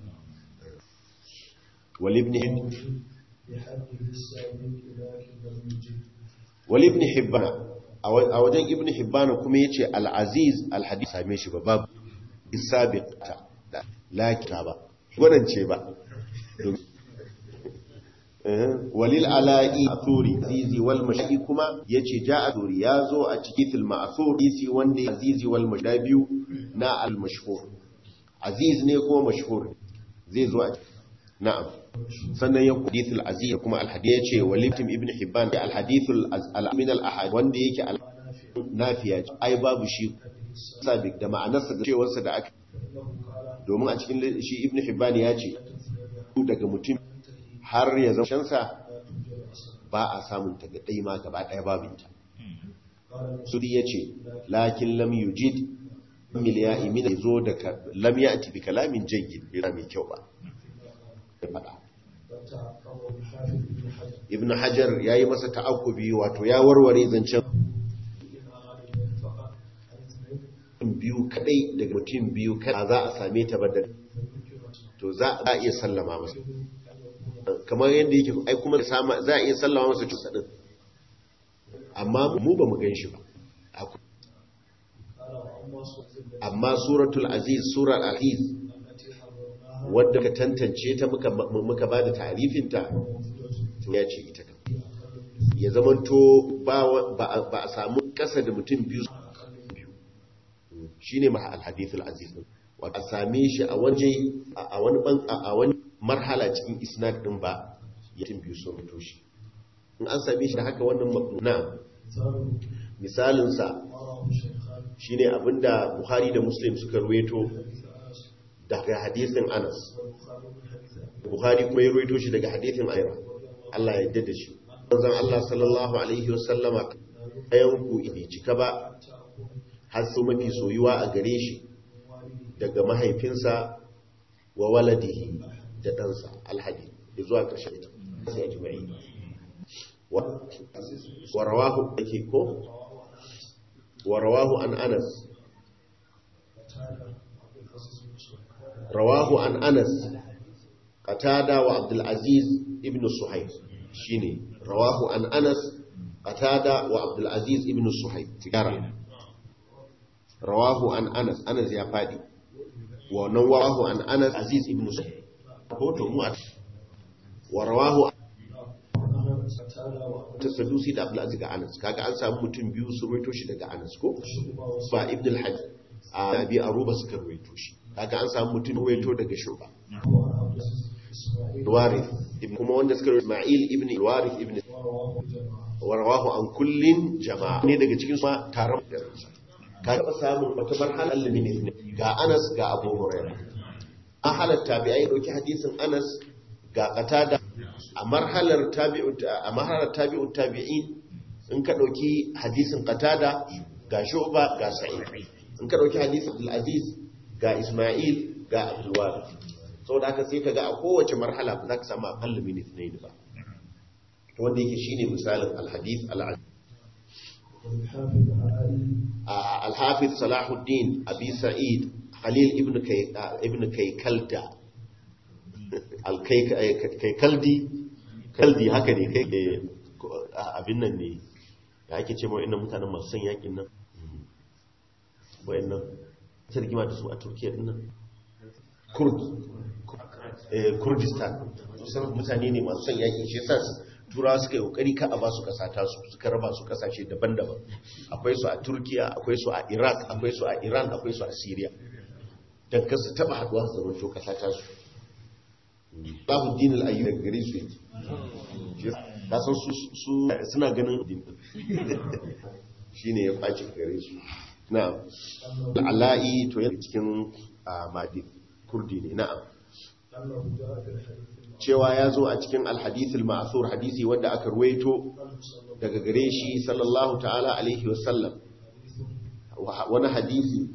wal ibn بحده السابق لكن لم يجد wal ibn hibban a wa- a wajen ibn hibban kuma yace al aziz al hadith same shi ba babu isabiqta da la kitaba wannan ce ba Eh, walil ala'i athuri azizi wal mashi kuma yace ja'a athuri yazo a cikin fil ma'thur isi wanda azizi wal mashi biyu na al mashhur aziz ne kuma mashhur zai zo a na'am sannan ya hadith al aziz kuma al hadith yace walitim ibn hibban al hadith al min al ahad wanda yake al nafiya ai babu shi sabik da ma'anarsa da cewarsa da aka فإنه قال domin a cikin shi ibn hibban ya ce daga mutum har ya zama shansa ba a samun ta ga ɗai ma gaba ɗaya babinta suri ya ce lakin lam yujid miliya imina zo da lam ya ati bi kalamin jayyid bai mai kyau ba ya faɗa ibn hajar ya yi masa ta'akubi wato ya warware zancen biyu kadai daga mutum biyu kadai za a same ta badal to za a iya sallama masa kamar yadda yake ai kuma za a iya sallama masa cusa din amma mu ba mu gan shi ba amma suratul aziz surar aziz wadda ka tantance ta muka ba da tarifinta ya ce ita kan ya zamanto ba a samu kasa da mutum biyu shi ne maha alhadithul aziz a same shi a waje a wani marhala cikin isnad din ba ya mutum biyu sun rito shi in an same shi da haka wannan na misalinsa shi ne abinda buhari da muslim suka ruweto daga hadithin anas buhari kuma ya ruweto shi daga hadithin aira Allah ya yadda da shi manzon Allah sallallahu alaihi wasallama ayan ku ibi cika ba har su mafi soyuwa a gare shi daga mahaifinsa wa waladihi da ɗansa alhadi ya zuwa ƙarshen ita sai ya ji mai wa rawahu ake ko wa rawahu an anas rawahu an anas qatada wa abdul aziz ibn suhaib shine rawahu an anas qatada wa abdul aziz ibn suhaib tigara rawahu an anas anas ya fadi wa nan rawahu an anas aziz ibn suhaib ko to mu wa rawahu ta sadusi da abdul aziz ga anas kaga an samu mutum biyu su ruwaito shi daga anas ko ba ibn al-hajj a abi aruba suka ruwaito shi kaga an samu mutum ruwaito daga shuba warith kuma wanda suka ruwaito isma'il ibn warith ibn wa rawahu an kullin jama'a ne daga cikin su taron ka taɓa samun wata marhala limini ne ga anas ga abu hurairah an halatta bi ai dauki hadisin anas ga qatada a marhalar tabi'u a marhalar tabi'u tabi'in in ka dauki hadisin qatada ga shu'ba ga sa'id in ka dauki hadisin abdul aziz ga isma'il ga abdul warith saboda haka sai kaga a kowace marhala ba za ka samu aqall min ithnain ba to wanda yake shine misalin al-hadith al-aziz الحافظ صلاح الدين أبي سعيد خليل ابن كي ابن كيكلدا الكيكلدي كلدي haka ne kai abin nan ne da ake ce mai innan mutanen masu son yakin nan wayannan sai rigima da su a Turkiya din nan Kurd eh Kurdistan sun mutane ne masu son yakin shi yasa turawa suka yi kokari ka a ba su kasa tasu suka raba su kasashe daban-daban akwai su a turkiya akwai su a iraq akwai su a iran akwai su a syria don kasu taba haduwa su zama to kasa tasu babu dinin ayyu daga gare su yake ta san su suna ganin din shi ne ya ɓaci gare su na al'ala'i to yana cikin madi kurdi ne na'am cewa ya zo a cikin alhadithul ma'asur hadisi wanda aka ruwaito daga gare shi sallallahu ta'ala alaihi wasallam wani hadisi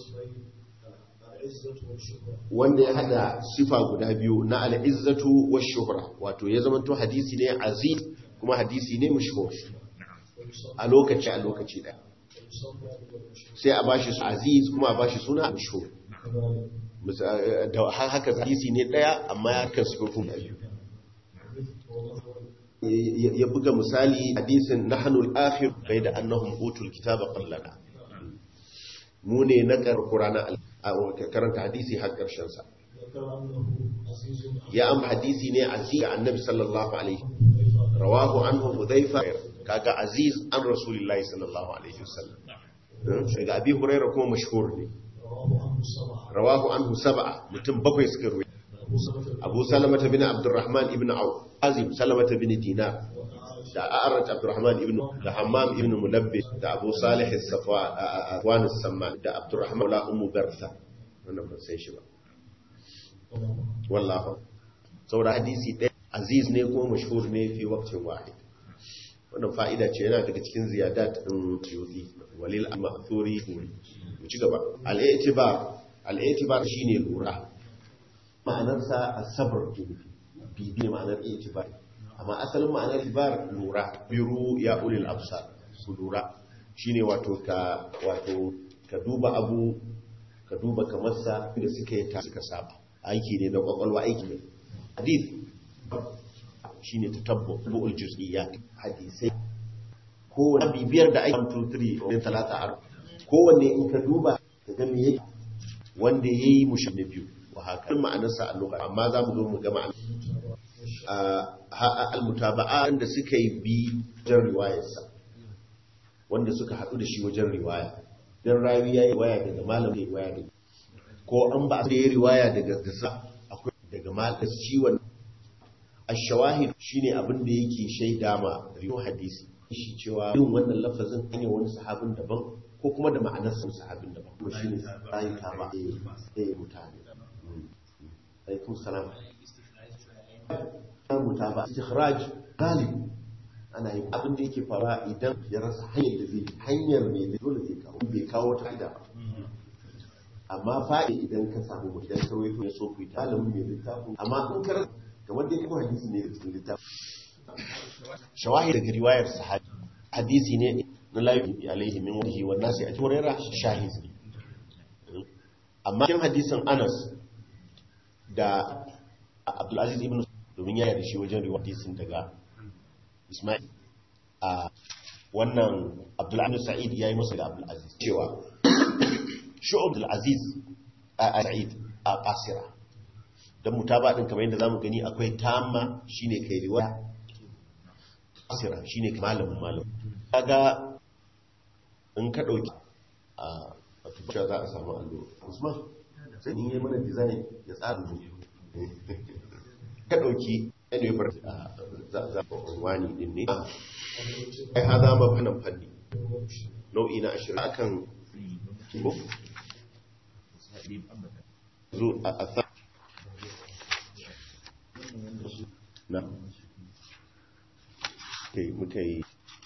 wanda ya hada sifa guda biyu na al'izzatu wa shuhra wato ya zama to hadisi ne aziz kuma hadisi ne mashhur a lokaci a lokaci daya sai a bashi su aziz kuma a bashi suna mashhur da haka hadisi ne daya amma ya kan sifofin biyu ya buga misali hadisin nahnu al-akhir bai da annahum utul kitaba qallana mu ne na karkurana karanta hadisi har karshen sa ya am hadisi ne aziz ga annabi sallallahu alaihi rawahu anhu hudhaifa kaga aziz an rasulullahi sallallahu alaihi wasallam daga abi hurairah kuma mashhur ne rawahu anhu sab'a mutum bakwai suka ruwa abu salamata bin abdurrahman ibn auf azim salamata bin dinar da a'arat abdurrahman ibn da hammam ibn mulabbi da abu salih as-safwan as-samman da abdurrahman la ummu bartha wannan ban san shi ba wallahu saboda hadisi ɗaya aziz ne ko mashhur ne fi waqtin wahid wannan fa'ida ce yana daga cikin ziyadat din suyuti walil al-ma'thuri mu ci gaba al-i'tibar al-i'tibar shine lura ma'anarsa as-sabr bibi ma'anar i'tibar amma asalin ma'anar i'tibar lura biru ya ulil absar su lura shine wato ka wato ka duba abu ka duba kamar sa da suka yi ta suka saba aiki ne na kwakwalwa aiki ne hadith shine tatabbu bu'ul juz'iyat hadisai ko bibiyar da ake 2 3 ne talata ar kowanne in ka duba ka ga me yake wanda yayi mushi na biyu wa haka ma'anar sa a lugha amma za mu zo mu ga ma'anar al-mutaba'a da suka yi bi wajen riwayarsa wanda suka haɗu da shi wajen riwaya dan rawi yayi riwaya daga malamin riwaya daga ko an ba da yayi riwaya daga gasa akwai daga malamin shi wannan ashawahid shine abin da yake shaida ma riyo hadisi shi cewa yin wannan lafazin hanyar wani sahabin daban ko kuma da ma'anar sun sahabin daban kuma shine bayan ka ba eh mutane alaikum salam mutaba istikhraj galib ana yin abin da yake fara idan ya rasa hanyar da zai hanyar mai da dole zai kawo bai kawo ta ida ba amma fa'i idan ka samu idan ka waito ya so ku yi talamin mai littafin amma in ka kamar dai kuma hadisi ne da cikin littafin shawahi daga riwayar sahabi hadisi ne na layu alaihi min wahi wa nasi a turera shahid ne amma cikin hadisin anas da abdulaziz ibn domin yaya da shi wajen riwayar hadisin daga ismail a wannan abdulaziz sa'id ya yi masa da abdulaziz cewa shu'ub abdulaziz a sa'id a basira don mutaba din kamar yadda zamu gani akwai tamma shine kai riwaya asira shine malamin malam kaga in ka dauki a wato za a samu allo Usman sai in yi mana design ya tsara mu ka dauki anyway bar za za wani din ne ai hada ma fanan fanni nau'i na 20 akan zo a na kai muka yi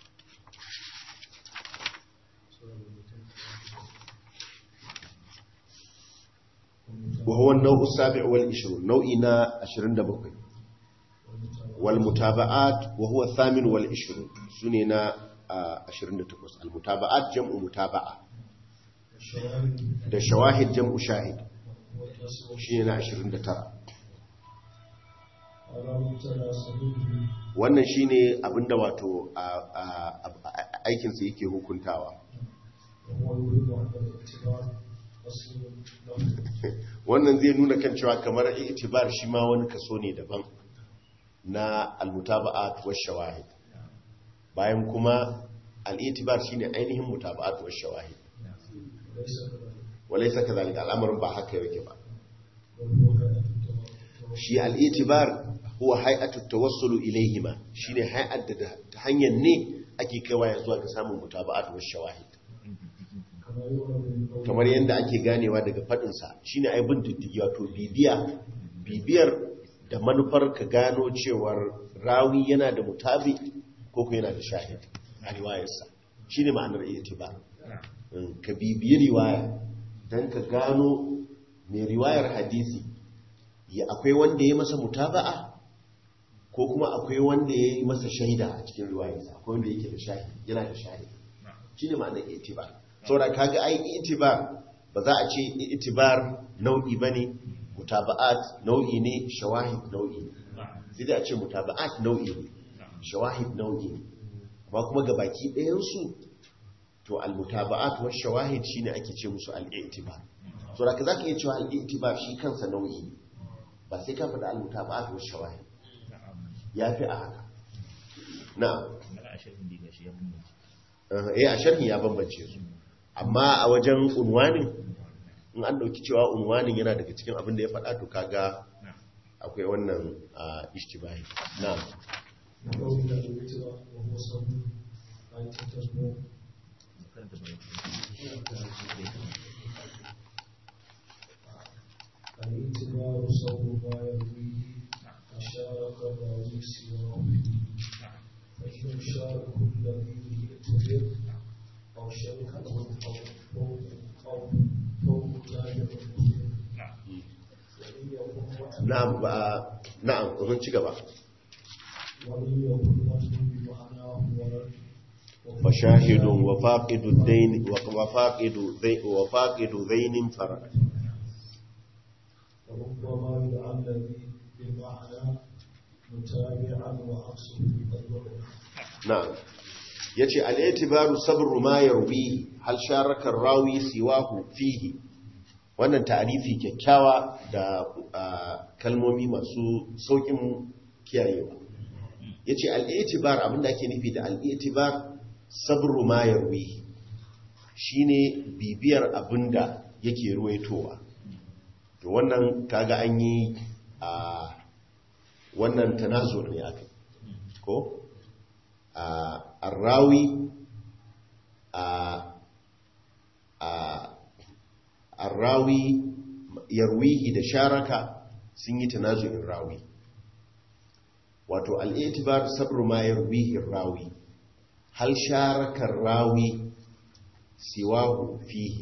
وهو النوع السابع والعشرون نوعنا عشرين دبقي والمتابعات وهو الثامن والعشرون سننا عشرين دتقص المتابعات جمع متابعة ده شواهد جمع شاهد شننا عشرين دترى wannan shine abinda wato aikinsa yake hukuntawa wannan zai nuna kan cewa kamar itibar shi ma wani kaso ne daban na almutaba'at wa shawahid bayan kuma al'itibar shine ainihin mutaba'at wa shawahid walaysa kadhalika al'amarin ba haka yake ba shi al'itibar huwa hay'atu tawassulu ilayhima shine hay'at da ta hanyar ne ake kaiwa ya zuwa ga samun mutaba'at wa shawahid kamar yadda ake ganewa daga fadin sa shine ai bin diddigi wato bibiya bibiyar da manufar ka gano cewar rawi yana da mutabi ko ko yana da shahid a riwayarsa shine ma'anar itibar ka bibiyi riwaya dan ka gano mai riwayar hadisi ya akwai wanda ya masa mutaba'a ko kuma akwai wanda ya yi masa shaida a cikin riwayarsa akwai wanda yake da shahid yana da shahid shine ma'anar itibar saboda kaga ai itibar ba za a ce itibar nau'i bane mutaba'at nau'i ne shawahid nau'i ne sai da a ce mutaba'at nau'i ne shawahid nau'i ne amma kuma ga baki ɗayan su to al-mutaba'at wa shawahid shine ake ce musu al-i'tibar saboda ka zaka iya cewa al-i'tibar shi kansa nau'i ne ba sai ka faɗa al-mutaba'at wa shawahid yafi a haka na'am eh a sharhi ya bambance su amma a wajen unwanin in an dauki cewa unwanin yana daga cikin abin da ya faɗa to kaga akwai wannan ishtibahi na الاعتبار صوب ما يرويه أشارك الراوي سواه فإن شارك الذي يعتبر أو شركه أو فوق أو فوق تابع مسلم وإن يكن na'am ba na'am mun ci gaba وإن يكن وجه بمعناه ورد فشاهد وفاقد الدين وفاقد ذي وفاقد ذين فرد وربما يدعى الذي بمعنى متابعا وعكسه قد وقع na'am yace al-i'tibaru sabru ma yarwi hal sharaka rawi siwahu fihi wannan ta'arifi kyakkyawa da ah, kalmomi masu saukin kiyayewa yace al-i'tibar abinda ake nufi da al-i'tibar sabru ma yarwi shine bibiyar abinda yake ruwaitowa to wannan kaga an yi a wannan tanazur ne aka ko a arrawi a a arrawi yarwihi da sharaka sun yi tanazu'in rawi wato al'itibar sabru ma yarwihi rawi hal sharakar rawi siwahu fihi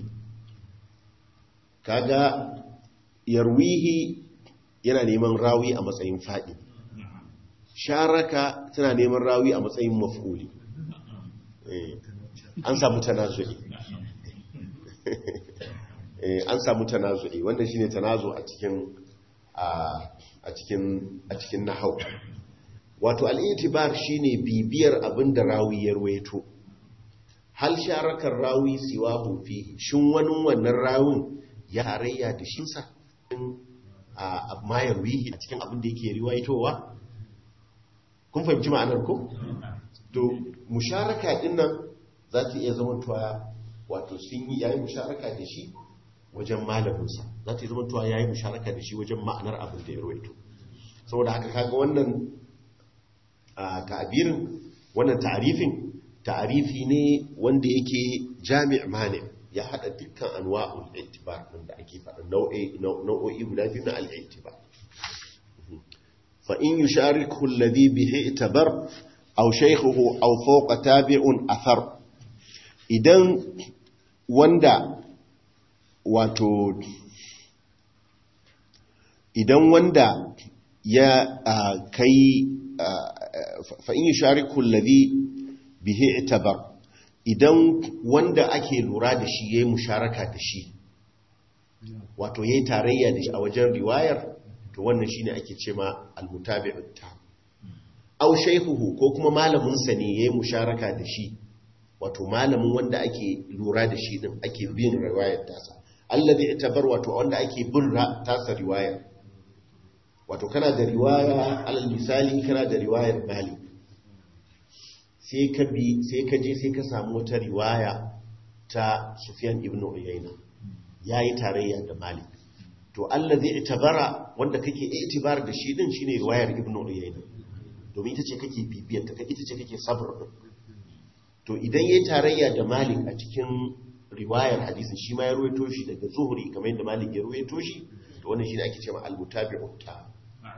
kaga yarwihi yana neman rawi a matsayin faɗi sharaka tana neman rawi a matsayin maf'uli Eh, an samu tanazu'i Eh, an samu tanazu'i wannan shine tanazu a cikin a a cikin a cikin nahau wato al-i'tibar shine bibiyar abinda rawi ya ruwaito hal sharakar rawi siwahu fi shin wani wannan rawin ya harayya da shi sa a amma ya ruwihi a cikin abin da yake riwaitowa kun fahimci ma'anar ko to musharaka din nan za ta iya zama tuwa wato sun yi yayi musharaka da shi wajen malaminsa za ta iya zama tuwa yayi musharaka da shi wajen ma'anar abin da ya ruwaito saboda haka kaga wannan a ta'abirin wannan ta'arifin ta'arifi ne wanda yake jami' mani ya hada dukkan anwa'ul i'tibar din da ake faɗa nau'i nau'o'i guda biyu na al-i'tibar fa in yushariku alladhi bihi i'tabar aw shaykhuhu aw fawqa tabi'un athar idan wanda wato idan wanda ya ah, kai fa in yushariku alladhi bihi i'tabar idan wanda ake lura da shi yayi musharaka da shi wato yayi tarayya da shi a wajen riwayar to wannan shine ake cewa al-mutabi'ut tam aw shaykhuhu ko kuma malamin sa ne yayi musharaka da shi wato malamin wanda ake lura da shi din ake bin riwayar tasa alladhi i'tabar wato wanda ake bin ra- tasa riwayar wato kana da riwaya alal misali kana da riwayar malik sai ka bi sai ka je sai ka samu wata riwaya ta Sufyan ibn Uyayna yayi tarayya da Malik to allazi itabara wanda kake itibar da shi din shine riwayar ibn Uyayna domin ita ce kake bibiyar ta ita ce kake sabr din to idan yayi tarayya da Malik a cikin riwayar hadisin shi ma ya ruwaito shi daga Zuhri kamar yadda Malik ya ruwaito shi to wannan shine ake cewa al-mutabi'ut ta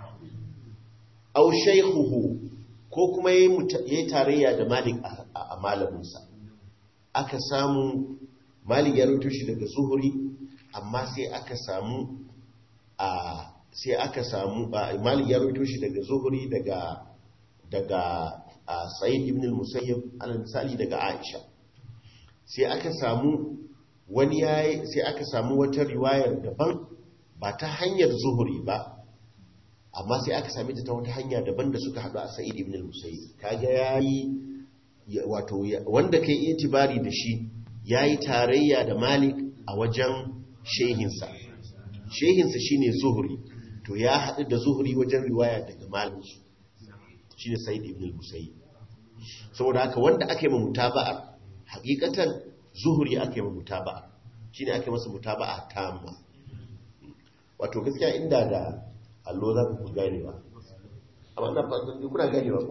aw shaykhuhu ko kuma ya yi tarayya da malik a malaminsa aka samu malik ya rubuto shi daga zuhuri amma sai aka samu a sai aka samu malik ya rubuto shi daga zuhuri daga daga sa'id ibn al-musayyib alal misali daga aisha sai aka samu wani yayi sai aka samu wata riwayar daban ba ta hanyar zuhuri ba amma sai aka sami ta ta wata hanya daban da suka haɗu a sa'id ibn al-musayyib kaga yayi wato wanda kai itibari da shi yayi tarayya da malik a wajen shehinsa shehinsa shine zuhri to ya haɗu da zuhri wajen riwaya daga malik shine sa'id ibn al-musayyib saboda haka wanda ake ma mutaba'a hakikatan zuhri ake ma mutaba'a shine ake masa mutaba'a tamma wato gaskiya inda da allo za ku gane ba amma na fatan kuna gane ba ku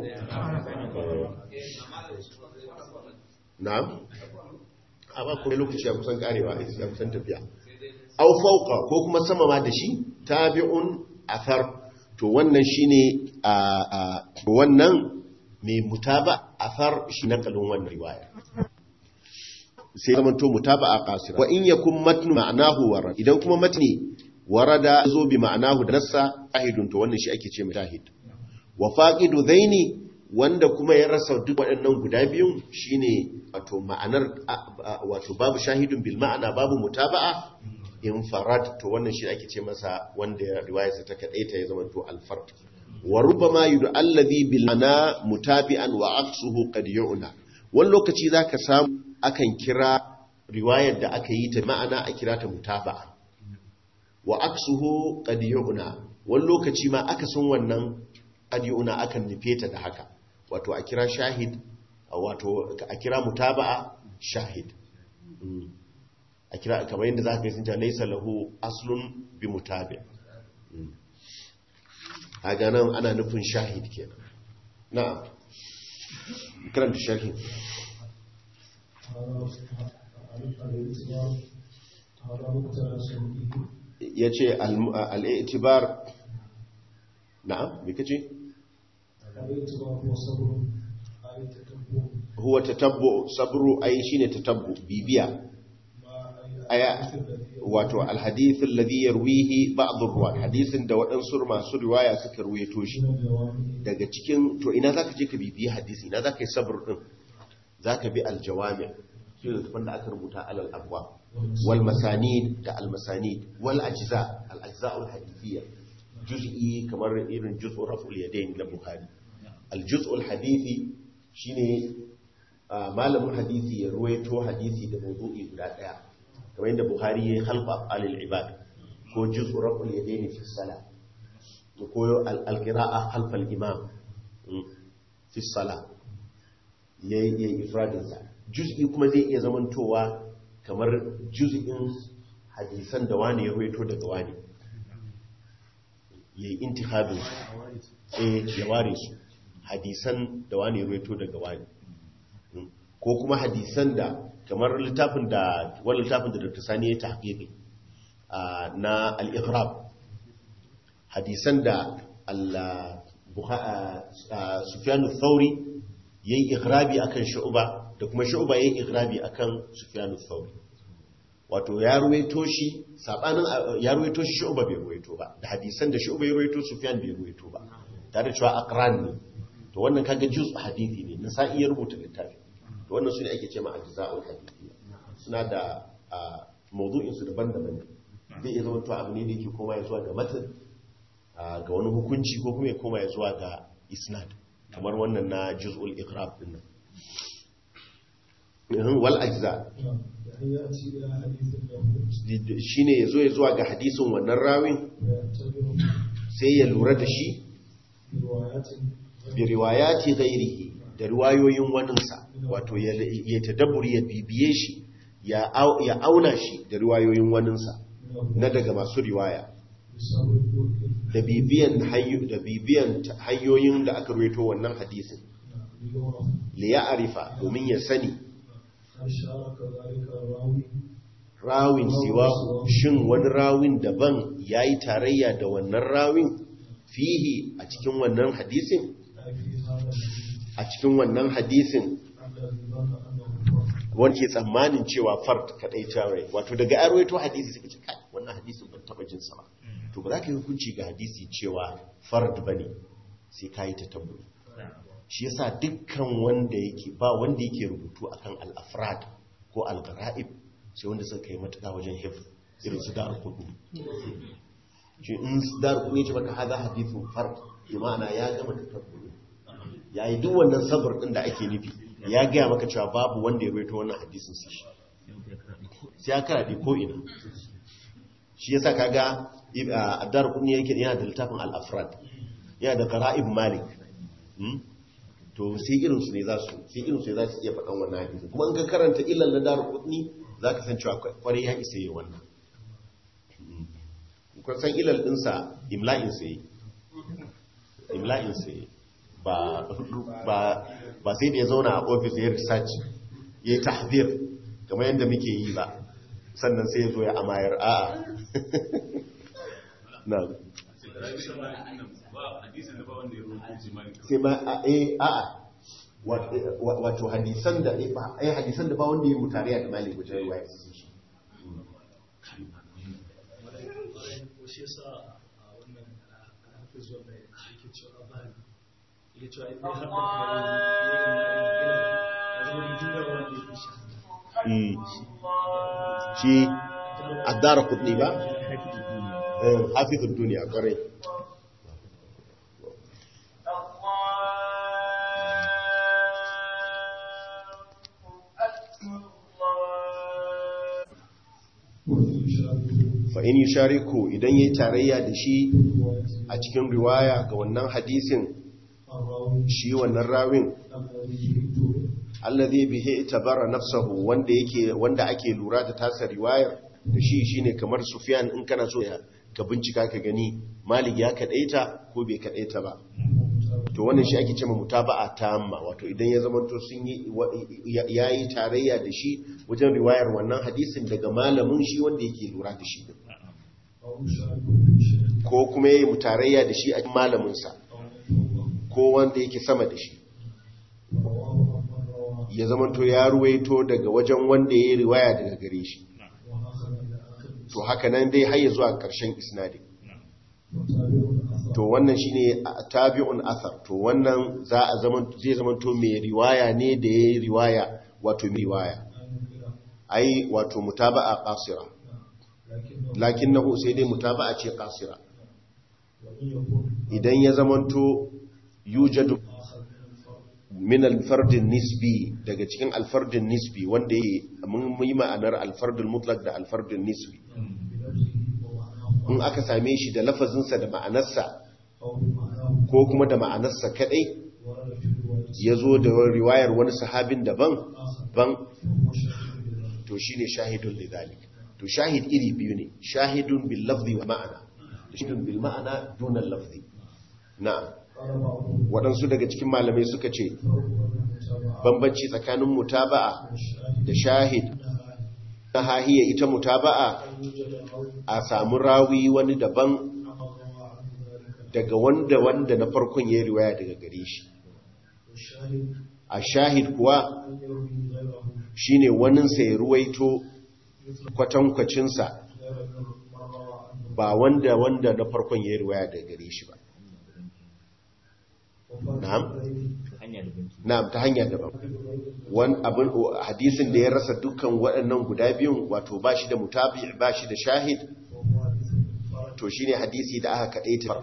na'am a ba kuma lokaci ya kusan karewa ya kusan tafiya au fauqa ko kuma sama ma da shi tabi'un athar to wannan shine a a wannan mai mutaba athar shi nakalin wannan riwaya sai zaman to mutaba a qasira wa in yakun matnu ma'anahu warad idan kuma matni warada zo bi ma'anahu da nassa ahidun to wannan shi ake ce mutahid wa faqidu dhaini wanda kuma ya rasa duk waɗannan guda biyun shine wato ma'anar wato babu shahidun bil ma'ana babu mutaba'a infarad to wannan shi ake ce masa wanda riwayarsa ta kadaita ya zama to al-fard wa rubbama yudu alladhi bil ma'ana mutabi'an wa aqsuhu qad yu'na wani lokaci zaka samu akan kira riwayar da aka yi ta ma'ana a kira ta mutaba'a wa aqsuhu qad yu'na wani lokaci ma aka san wannan qad yu'na akan nufe ta da haka wato a kira shahid wato a kira mutaba'a shahid a kira kamar yadda za ka yi sun ce laisa lahu aslun bi mutabi a ganin ana nufin shahid kenan na karanta sharhi ya ce al'itibar na'am me kace huwa tatabbu sabru ai shine tatabbu bibiya aya wato alhadith alladhi yarwihi ba'd ar hadisin da waɗansu masu riwaya suka ruwaito shi daga cikin to ina zaka je ka bibiyi hadisi ina zaka yi sabr din zaka bi aljawami shi da tafan da aka rubuta alal abwa wal masanid da al masanid wal ajza al ajza al hadithiyya juz'i kamar irin juz'u raf'ul yadayn na bukhari al juz'u al hadithi shine malamin hadisi ya ruwaito hadisi da mawdu'i guda daya kamar yadda buhari ya yi halfa alil ibad ko juz'u raf'ul yadayn fi salat ko al-qira'a halfa al-imam fi salat yayi yayi ifradin sa juz'i kuma zai iya zamantowa kamar juz'in hadisan da wani ya ruwaito daga wani yayi intihabin eh ya ware su hadisan da wani ya ruwaito daga wani ko kuma hadisan da kamar littafin da wani littafin da Dr. Sani ya tahqiqi na al-Ighrab hadisan da Allah Sufyan al-Thawri yayi ighrabi akan Shu'ba da kuma Shu'ba yayi ighrabi akan Sufyan al-Thawri wato ya ruwaito shi sabanin ya ruwaito shi Shu'ba bai ruwaito ba da hadisan da Shu'ba ya ruwaito Sufyan bai ruwaito ba tare da cewa aqran ne to wannan kaga juz hadisi ne na sai ya rubuta littafi to wannan su ne ake ce ma ajza'ul hadithiyya suna da mawdu'in su daban-daban zai iya zama to abu ne da yake koma ya zuwa ga matan ga wani hukunci ko kuma ya koma ya zuwa ga isnad kamar wannan na juz'ul iqrab din nan wal ajza shine yazo ya zuwa ga hadisin wannan rawin sai ya lura da shi bi riwayati ghairihi da riwayoyin waninsa wato ya tadabburi ya bibiye shi ya auna shi da riwayoyin waninsa na daga masu riwaya da bibiyan da bibiyan hanyoyin da aka ruwaito wannan hadisin li ya arifa domin ya sani rawin siwa shin wani rawin daban yayi tarayya da wannan rawin fihi a cikin wannan hadisin a cikin wannan hadisin wanda tsammanin cewa fard kadai tare wato daga arwaito hadisi suka ce kai wannan hadisin ban taba jin sa ba to ba za ka yi hukunci ga hadisi cewa fard bane sai kai ta tabburi shi yasa dukkan wanda yake ba wanda yake rubutu akan al-afrad ko al-ghara'ib sai wanda suka kai matuƙa wajen hifz irin su dar kudu shi in dar kudu ya ce maka hada hadithun fard bi ma'ana ya gama tabburi ya yi duk wannan sabar ɗin da ake nufi ya gaya maka cewa babu wanda ya raito wannan hadisun su shi sai ya karaɗe ko'ina shi ya sa kaga a dar kuma yake yana da littafin al'afrad yana da kara'ib malik to sai irinsu ne za su sai irinsu ne za su iya faɗan wannan hadisun kuma in ka karanta illan na dar kudni za ka san cewa kwarai ya isa yi wannan kun san ilal ɗinsa imla'in sai imla'in sai ba sai da ya zauna a ofis ya research ya yi tahdir kamar yadda muke yi ba sannan sai ya zo ya amayar a'a na sai ma a eh a'a Wa- wa- wato hadisan da eh ba eh hadisan da ba wanda ya mutariya da malik wajen ruwaya shi yasa a wannan hafiz wanda yake cewa ba yake cewa idan har da kare ya zama juna wanda yake shi Mm. shi addara kudni ba Eh, hafizul duniya kwarai fa in yushariku idan yayi tarayya da shi a cikin riwaya ga wannan hadisin shi wannan rawin alladhi bihi itabara nafsahu wanda yake wanda ake lura da tasa riwayar da shi shine kamar Sufyan in kana so ya- ka bincika ka gani Malik ya kadaita ko bai kadaita ba to wannan shi ake cewa mutaba'a tamma wato idan ya zama to sun yi wa- ya- yayi tarayya da shi wajen riwayar wannan hadisin daga malamin shi wanda yake lura da shi ko kuma yayi mutarayya da shi a cikin malamin sa ko wanda yake sama da shi ya zama to ya ruwaito daga wajen wanda ya yi riwaya daga gare shi to haka nan dai har ya zuwa ƙarshen isnadin to wannan shine a- tabi'un athar to wannan za a zaman zai zaman to mai riwaya ne da ya yi riwaya wato mai riwaya ai wato mutaba'a qasira lakinnahu sai dai mutaba'a ce qasira idan ya zaman to yujadu min alfardin nisbi daga cikin alfardin nisbi wanda ya mun yi ma'anar alfardin mutlak da alfardin nisbi in aka same shi da lafazinsa da ma'anarsa ko kuma da ma'anarsa kadai ya zo da riwayar wani sahabin daban ban to shi ne shahidun lidalik to shahid iri biyu ne shahidun bil lafzi wa ma'ana shahidun bil ma'ana dunan lafzi na'am waɗansu daga cikin malamai suka ce bambanci tsakanin mutaba'a da shahid na hahiya ita mutaba'a a samu rawi wani daban daga wanda wanda na farkon ya yi riwaya daga gare shi a shahid kuwa shine waninsa ya ruwaito kwatankwacinsa ba wanda wanda na farkon ya yi riwaya daga gare shi ba na'am na'am ta hanya daban wani abin hadisin da ya rasa dukkan waɗannan guda biyun wato ba shi da mutabi ba shi da shahid to shine hadisi da aka kaɗai ta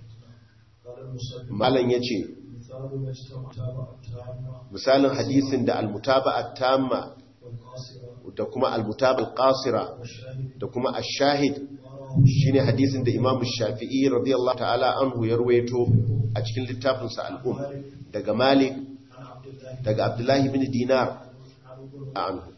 malam ya ce misalin hadisin da almutaba'a tamma da kuma almutaba'a qasira da kuma ash-shahid shine hadisin da Imam Shafi'i radiyallahu ta'ala anhu ya ruwaito a cikin littafinsa al-Um daga Malik daga Abdullahi ibn Dinar anhu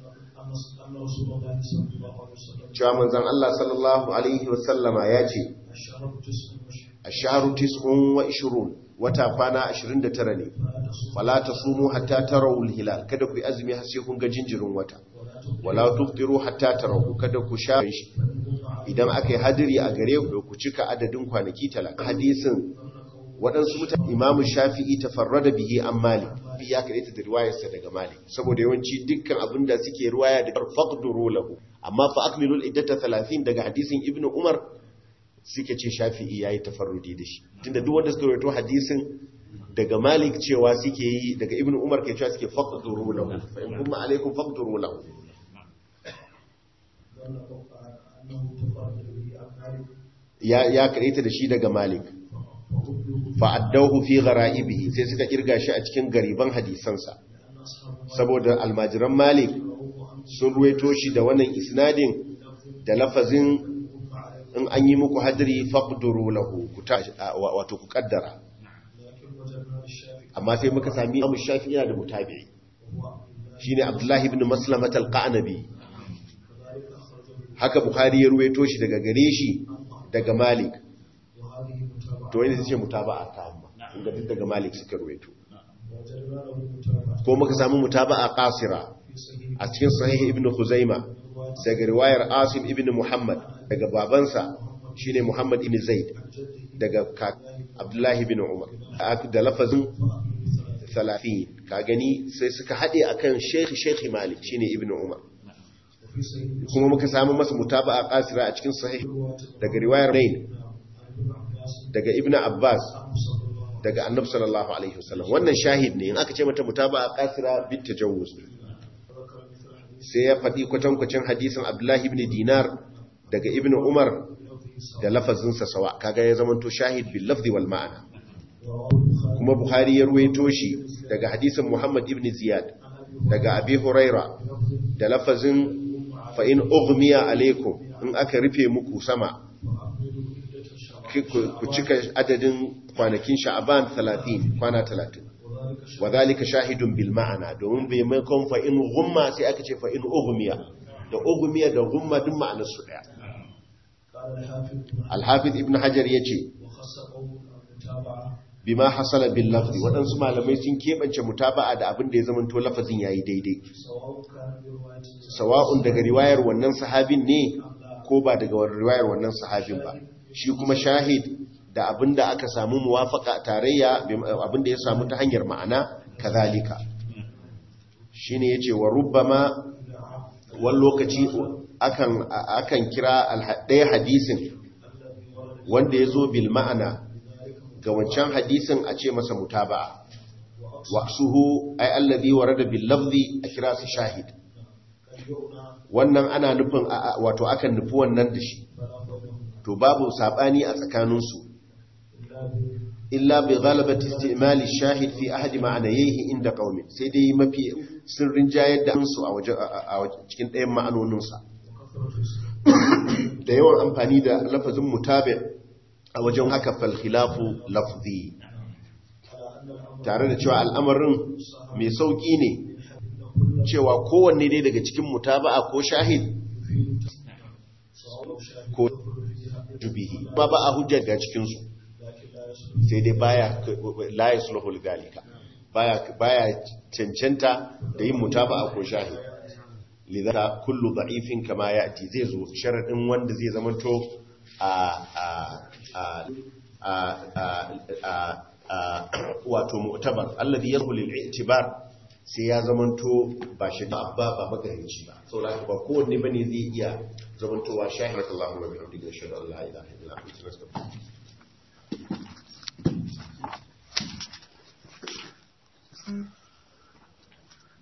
cewa manzon Allah sallallahu alaihi wasallama ya ce ash-shahru tis'un wa ishrun wata kwana 29 ne fala tasumu hatta tarawul hilal kada ku yi azumi har sai kun ga jinjirin wata wala tuftiru hatta tarawu kada ku sha shi idan aka yi hadiri a gare ku ku cika adadin kwanaki talaka hadisin waɗansu mutane imamu shafi'i tafarrada bihi an malik ya kaɗaita da riwayarsa daga malik saboda yawanci dukkan abin da suke riwaya da faqduru lahu amma fa akmilul iddata 30 daga hadisin ibnu umar suke ce shafi'i yayi tafarrudi da shi tunda duk wanda suka rawaito hadisin daga malik cewa suke yi daga ibnu umar ke cewa suke faqduru lahu fa in kuma alaikum faqduru lahu ya ya kareta da shi daga malik fa'addauhu fi ghara'ibihi sai suka kirga shi a cikin gariban hadisansa saboda almajiran malik sun ruwaito shi da wannan isnadin da lafazin in an yi muku hadiri faqduru lahu ku ta wato ku kaddara amma sai muka sami Abu Shafi'i da mutabi'i shine Abdullahi ibn Maslamat al-Qanabi haka Bukhari ya ruwaito shi daga gare shi daga Malik to wani sai ce mutaba'a ta amma inda duk daga Malik suka ruwaito ko muka samu mutaba'a qasira a cikin sahih ibn Khuzaima daga riwayar asim ibn muhammad daga babansa shine muhammad ibn zaid daga ka- abdullahi ibn umar da lafazin 30 ka gani sai suka haɗe akan sheikh sheikh malik shine ibn umar وفي سيد kuma muka samu masa mutaba'a qasira a cikin sahih daga riwayar Rain عن ابن عباس daga ibn abbas عنه صلى الله عليه daga annabi sallallahu alaihi wasallam wannan shahid ne in aka ce mata mutaba'a qasira bit tajawuz وسلم وذكر مثل حديث sai ya faɗi kwatankwacin hadisin abdullahi ibn dinar daga ibn umar لفظه da lafazinsa sawa kaga ya zamanto shahid bil lafzi wal ma'ana رواه البخاري kuma buhari ya ruwaito shi daga hadisin muhammad ibn ziyad عن ابي daga abi huraira لفظ da lafazin fa in ughmiya alaikum in aka rufe muku sama وأعملوا عدة الشعب ki- ku ku cika adadin kwanakin sha'aban 30 kwana 30 وذلك شهر wa zalika shahidun bil ma'ana domin bai mai kon fa in ghumma sai aka ce fa in ughmiya da ughmiya da ghumma duk ma'anar su daya قال الحافظ ابن حجر al-hafiz ibn hajar yace وخص قوم المتابعة bima hasala bil lafzi waɗansu malamai sun keɓance mutaba'a da abin da ya zamanto lafazin yayi daidai سواء كان برواية sawa'un daga riwayar wannan sahabin ne ko ba daga riwayar wannan sahabin ba shi kuma shahid da abin da aka samu muwafaka tarayya abin da ya samu ta hanyar ma'ana kazalika shine yace wa rubbama wani lokaci akan akan kira alha- ɗaya hadisin wanda ya zo bil ma'ana ga wancan hadisin a ce masa mutaba'a waqsuhu ay alladhi warada bil lafzi a kira su shahid wannan ana nufin a- a- wato akan nufi wannan da shi to babu sabani a tsakaninsu illa bi ghalabati istimali shahid fi ahadi ma'anayhi inda qaumin sai dai mafi sirrin jayar da su a waje a waje- cikin ɗayan ma'anoninsa da yawan amfani da lafazin mutabi a wajen haka fal khilafu lafzi tare da cewa al'amarin mai sauki ne cewa kowanne dai daga cikin mutaba'a ko shahid ko jubihi ba ba a hujja ga cikinsu sai dai baya la yasluhul galika baya baya cancanta da yin mutaba'a ko shahid lidaka kullu da'ifin kama ya'ti zai zo sharadin wanda zai zamanto a a a a a a wato mu'tabar alladhi yadkhulu al-i'tibar sai ya zamanto ba shi da abba ba magarinci ba saboda ba kowanne bane zai iya zamantowa shahidallahu wa bihamdihi ashhadu an la ilaha illa anta astaghfiruka Mm.